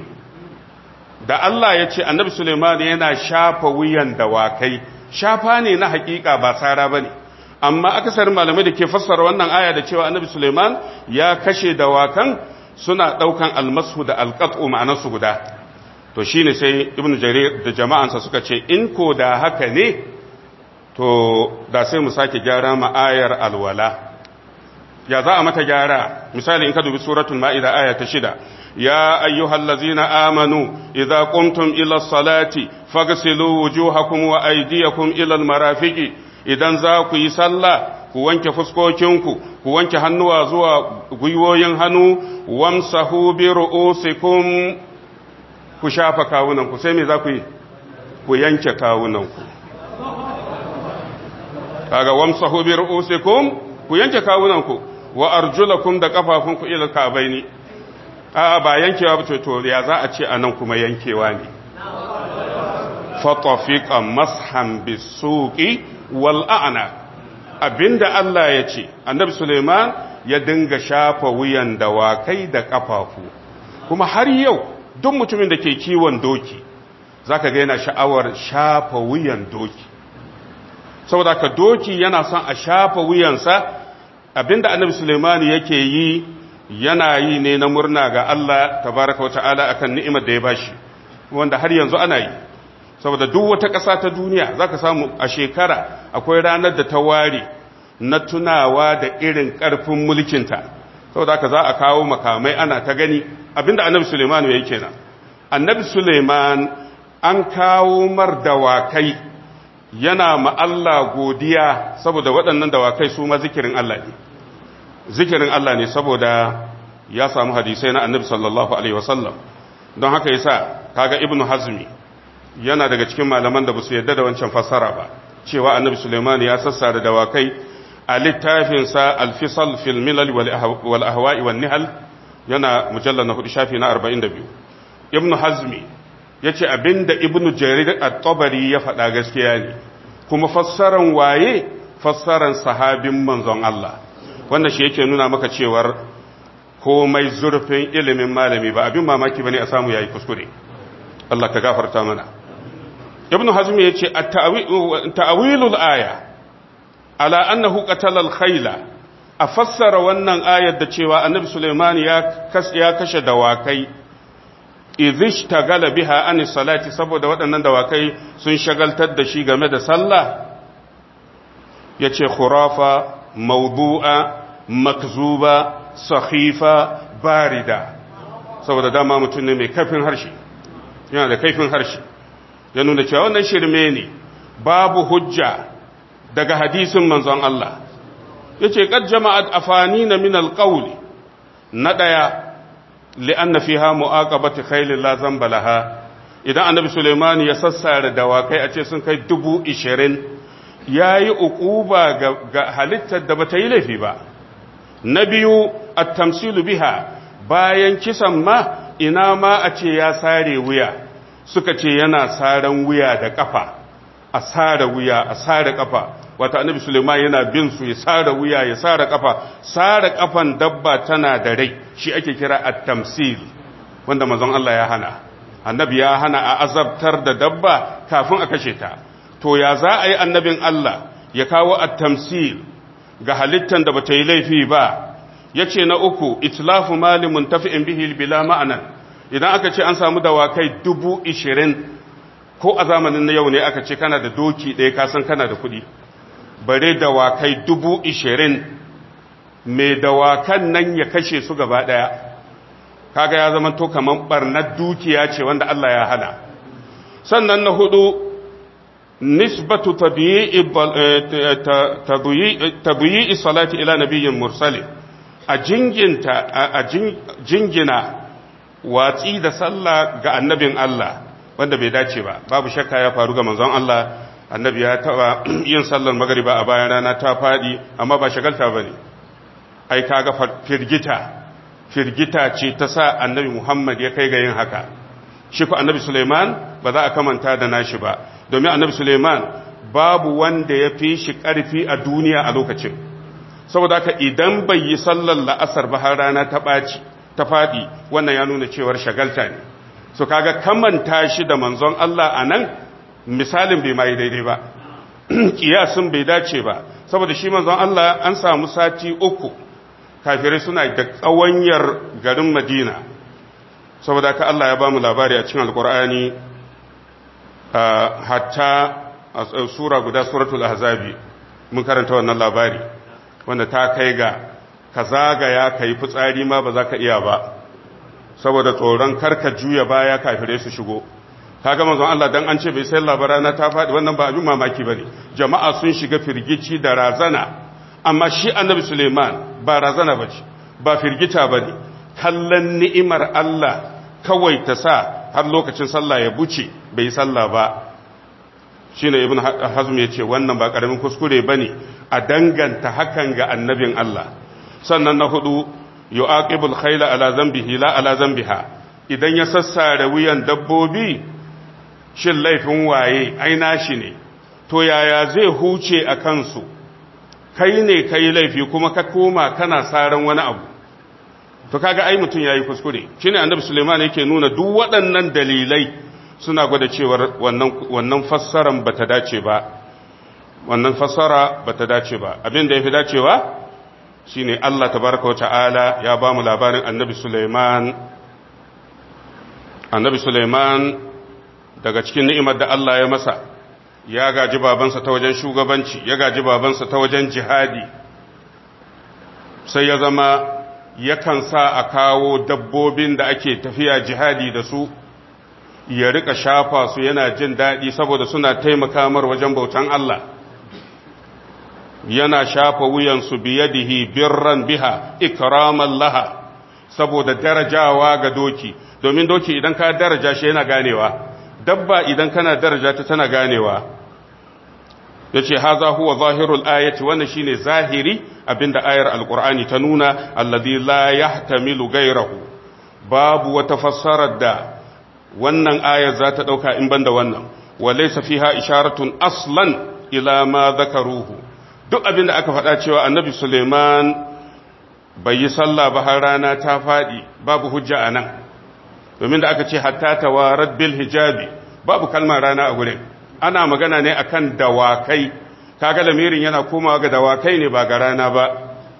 da Allah ya ce annabi Suleiman yana shafa wuyan dawakai shafa ne na hakika ba tsara ba ne amma akasarin malamai da ke fassara wannan aya da cewa annabi Suleiman ya kashe dawakan suna ɗaukan almasu da alƙat'u ma'anarsu guda to shi ne sai ibn jarir da jama'ansa suka ce in ko da haka ne to da sai mu sake gyara ma'ayar alwala ya za a mata gyara misali in ka dubi suratul ma'ida aya ta shida يا أيها الذين آمنوا إذا قمتم إلى الصلاة فاغسلوا وجوهكم وأيديكم إلى المرافق إذا ذاكو يسلى ku wanke fuskokinku ku wanke hannuwa zuwa gwiwoyin hannu wamsahu bi ru'usikum ku shafa kawunanku sai me za ku yi ku yanke kawunanku kaga wamsahu bi ru'usikum ku yanke kawunanku wa arjulakum da kafafunku ila kabaini a ba yankewa ba to ya za a ce a nan kuma yankewa ne fatafiqa mashan bisuqi wal a'na abinda Allah ya ce annabi Suleiman ya dinga shafa wuyan dawakai da kafafu kuma har yau duk mutumin da ke kiwon doki zaka ga yana sha'awar shafa wuyan doki saboda ka doki yana son a shafa wuyansa abinda annabi Sulaiman yake yi yana yi ne na murna ga Allah tabaraka wa ta'ala akan ni'imar da ya bashi wanda har yanzu ana yi saboda duk wata ƙasa ta duniya zaka samu a shekara akwai ranar da ta ware na tunawa da irin ƙarfin mulkinta saboda haka za a kawo makamai ana ta gani abinda annabi Suleiman ya yi kenan annabi Suleiman an kawo mar dawakai yana ma Allah godiya saboda waɗannan dawakai su ma zikirin Allah ne zikirin Allah ne saboda ya samu hadisai na annabi sallallahu alaihi wasallam don haka yasa kaga ibnu hazmi yana daga cikin malaman da basu yarda da wancan fassara ba cewa annabi Suleiman ya sassara dawakai a littafinsa alfisal fil milal wal ahwa'i wan nihal yana mujallal na hudu shafi na 42 ibnu hazmi yace abinda ibnu jarir at-tabari ya faɗa gaskiya ne kuma fassaran waye fassaran sahabin manzon Allah wanda shi yake nuna maka cewar komai zurfin ilimin malami ba abin mamaki bane a samu yayi kuskure Allah ka gafarta mana ibnu hazmi yace at-ta'wilul aya ala annahu qatala al-khayla a fassara wannan ayar da cewa annabi Sulaiman ya ya kashe dawakai idhish tagala biha an salati saboda waɗannan dawakai sun shagaltar da shi game da sallah yace khurafa mawdu'a makzuba sakhifa barida saboda dama mutum ne mai kaifin harshe yana da kaifin harshe ya nuna cewa wannan shirme ne babu hujja daga hadisin manzon Allah yace qad jama'at afanina min alqawl na daya li'anna fiha mu'aqabati khayl la zamba laha idan annabi Sulaiman ya sassara dawakai a ce sun kai dubu ishirin yayi uquba ga, ga halittar da bata yi laifi ba na biyu at-tamsilu biha bayan kisan ma ina ma a ce ya sare wuya suka ce yana saran wuya da kafa a sare wuya a sare kafa wata annabi Suleiman yana bin su ya sare wuya ya sare kafa sare kafan dabba tana da rai shi ake kira at-tamsil wanda manzon Allah ya hana annabi ya hana a azabtar da dabba kafin a kashe ta to ya za a yi annabin Allah ya kawo at-tamsil ga halittan da bata yi laifi ba yace na uku itlafu mali muntafi'in bihi bila ma'anan idan aka ce an samu dawakai dubu ishirin ko a zamanin na yau ne aka ce kana da doki ɗaya kasan kana da kuɗi bare dawakai dubu ishirin mai dawakan nan ya kashe su gaba ɗaya kaga ya zama to kamar ɓarnar dukiya ce wanda Allah ya hana sannan na hudu nisbatu tabiyi salati ila nabiyyin mursalin a jinginta a jingina watsi da sallah ga annabin Allah wanda bai dace ba babu shakka ya faru ga manzon Allah annabi ya taba yin sallar magariba a bayan rana ta fadi amma ba shagalta bane ai kaga firgita firgita ce ta sa annabi Muhammad ya kai ga yin haka shi ko annabi Suleiman ba za a kamanta da nashi ba domin annabi Suleiman babu wanda ya fi shi karfi a duniya a lokacin saboda haka idan bai yi sallar la'asar ba har rana ta ɓaci ta faɗi wannan ya nuna cewar shagalta ne so kaga kamanta shi da manzon Allah a nan misalin bai mai daidai ba kiyasin bai dace ba saboda shi manzon Allah an samu sati uku kafirai suna da ƙawanyar garin Madina saboda ka Allah ya ba mu labari a cikin alkur'ani hatta a sura guda suratul ahzabi mun karanta wannan labari wanda ta kai ga ka zagaya ka yi fitsari ma ba za ka iya ba saboda tsoron karka juya baya kafire su shigo ka gama zan Allah dan an ce bai sai labarana ta faɗi wannan ba abin mamaki ba ne jama'a sun shiga firgici da razana amma shi annabi suleiman ba razana ba ce ba firgita ba ne kallon ni'imar Allah kawai ta sa har lokacin sallah ya buce bai yi sallah ba shi ne ibn hazm ya ce wannan ba ƙaramin kuskure ba ne a danganta hakan ga annabin Allah sannan na hudu yu'aqibul khayla ala zambihi la ala zambiha idan ya sassare wuyan dabbobi shin laifin waye ai nashi ne to yaya zai huce a kansu kai ne kai laifi kuma ka koma kana saran wani abu to kaga ai mutun yayi kuskure shine annabi Sulaiman yake nuna duk waɗannan dalilai suna gwada cewar wannan wannan fassaran bata dace ba wannan fassara bata dace ba abin da yafi dacewa shine Allah tabaraka ta'ala ya ba mu labarin annabi Sulaiman annabi Sulaiman daga cikin ni'imar da Allah ya masa ya gaji babansa ta wajen shugabanci ya gaji babansa ta wajen jihadi sai ya zama yakan sa a kawo dabbobin da ake tafiya jihadi da su ya rika shafa su yana jin daɗi saboda suna taimaka mar wajen bautan Allah yana shafa wuyansu biyadihi birran biha ikraman laha saboda darajawa ga doki domin doki idan ka daraja shi yana ganewa dabba idan kana daraja ta tana ganewa yace haza huwa zahirul ayati wannan shine zahiri abinda ayar alqur'ani ta nuna alladhi la yahtamilu ghayrahu babu wata fassarar da wannan ayar za ta dauka in banda wannan walaysa fiha isharatun aslan ila ma dhakaruhu duk abinda aka faɗa cewa annabi Suleiman bai yi sallah ba har rana ta faɗi babu hujja anan domin da aka ce hatta tawarat bil hijabi babu kalmar rana a gurin ana magana ne akan dawakai kaga lamirin yana komawa ga dawakai ne ba ga rana ba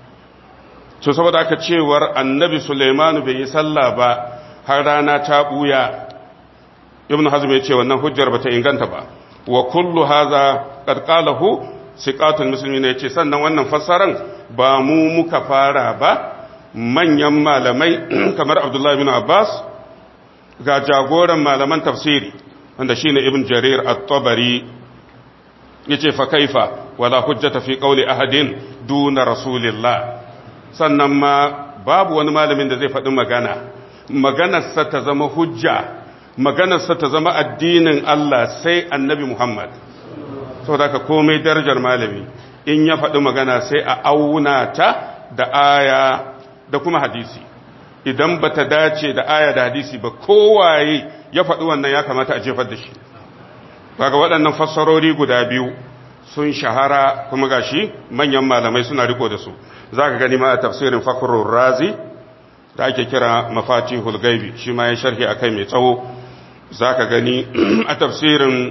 to saboda aka cewar annabi Sulaiman bai yi sallah ba har rana ta buya ibnu hazm ya ce wannan hujjar bata inganta ba wa kullu hadha qad qalahu siqatul muslimin ya ce sannan wannan fassaran ba mu muka fara ba manyan malamai kamar Abdullah bin Abbas ga jagoran malaman tafsiri wanda shine ibn jarir at-tabari yace fa kaifa wala hujjata fi qawli ahadin duna rasulillah sannan ma babu wani malamin da zai faɗi magana maganarsa ta zama hujja maganarsa ta zama addinin Allah sai annabi Muhammad saboda ka komai darajar malami in ya faɗi magana sai a auna ta da aya da kuma hadisi idan ba ta dace da aya da hadisi ba kowaye ya faɗi wannan ya kamata a jefar da shi kaga waɗannan fassarori guda biyu sun shahara kuma gashi manyan malamai suna riko da su za ka gani ma a tafsirin fakhrul razi da ake kira mafatihul gaibi shi ma ya sharhi akai mai tsawo za ka gani a tafsirin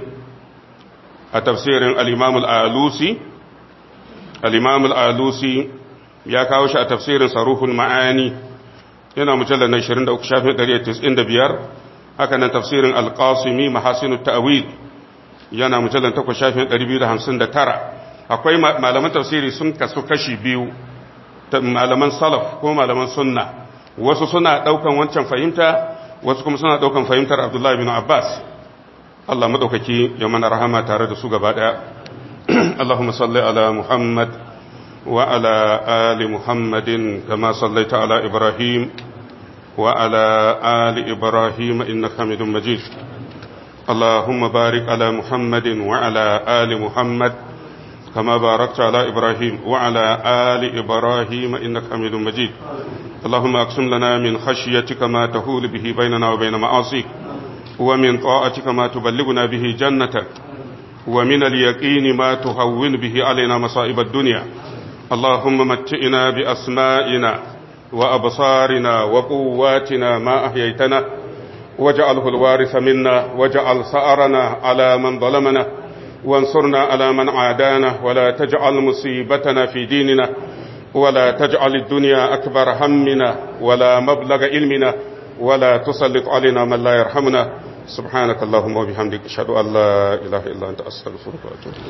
a tafsirin al-imam al-alusi al-imam al-alusi ya kawo shi a tafsirin saruhul ma'ani yana mujallar na 23 shafin 195 haka nan tafsirin alƙasimi mahasinu ta'awil yana mujallar 8 shafin 259 akwai malaman tafsiri sun kasu kashi biyu malaman salaf ko malaman sunna wasu suna ɗaukan wancan fahimta wasu kuma suna ɗaukan fahimtar abdullahi bin abbas Allah maɗaukaki ya mana rahama tare da su gaba ɗaya Allahumma salli ala Muhammad وعلى آل محمد كما صليت على إبراهيم وعلى آل إبراهيم إنك حميد مجيد اللهم بارك على محمد وعلى آل محمد كما باركت على إبراهيم وعلى آل إبراهيم إنك حميد مجيد اللهم أقسم لنا من خشيتك ما تهول به بيننا وبين معاصيك ومن طاعتك ما تبلغنا به جنتك ومن اليقين ما تهون به علينا مصائب الدنيا اللهم متئنا بأسمائنا وأبصارنا وقواتنا ما أحييتنا واجعله الوارث منا واجعل ثأرنا على من ظلمنا وانصرنا على من عادانا ولا تجعل مصيبتنا في ديننا ولا تجعل الدنيا أكبر همنا ولا مبلغ علمنا ولا تسلط علينا من لا يرحمنا سبحانك اللهم وبحمدك أشهد أن لا إله إلا أنت أستغفرك وأتوب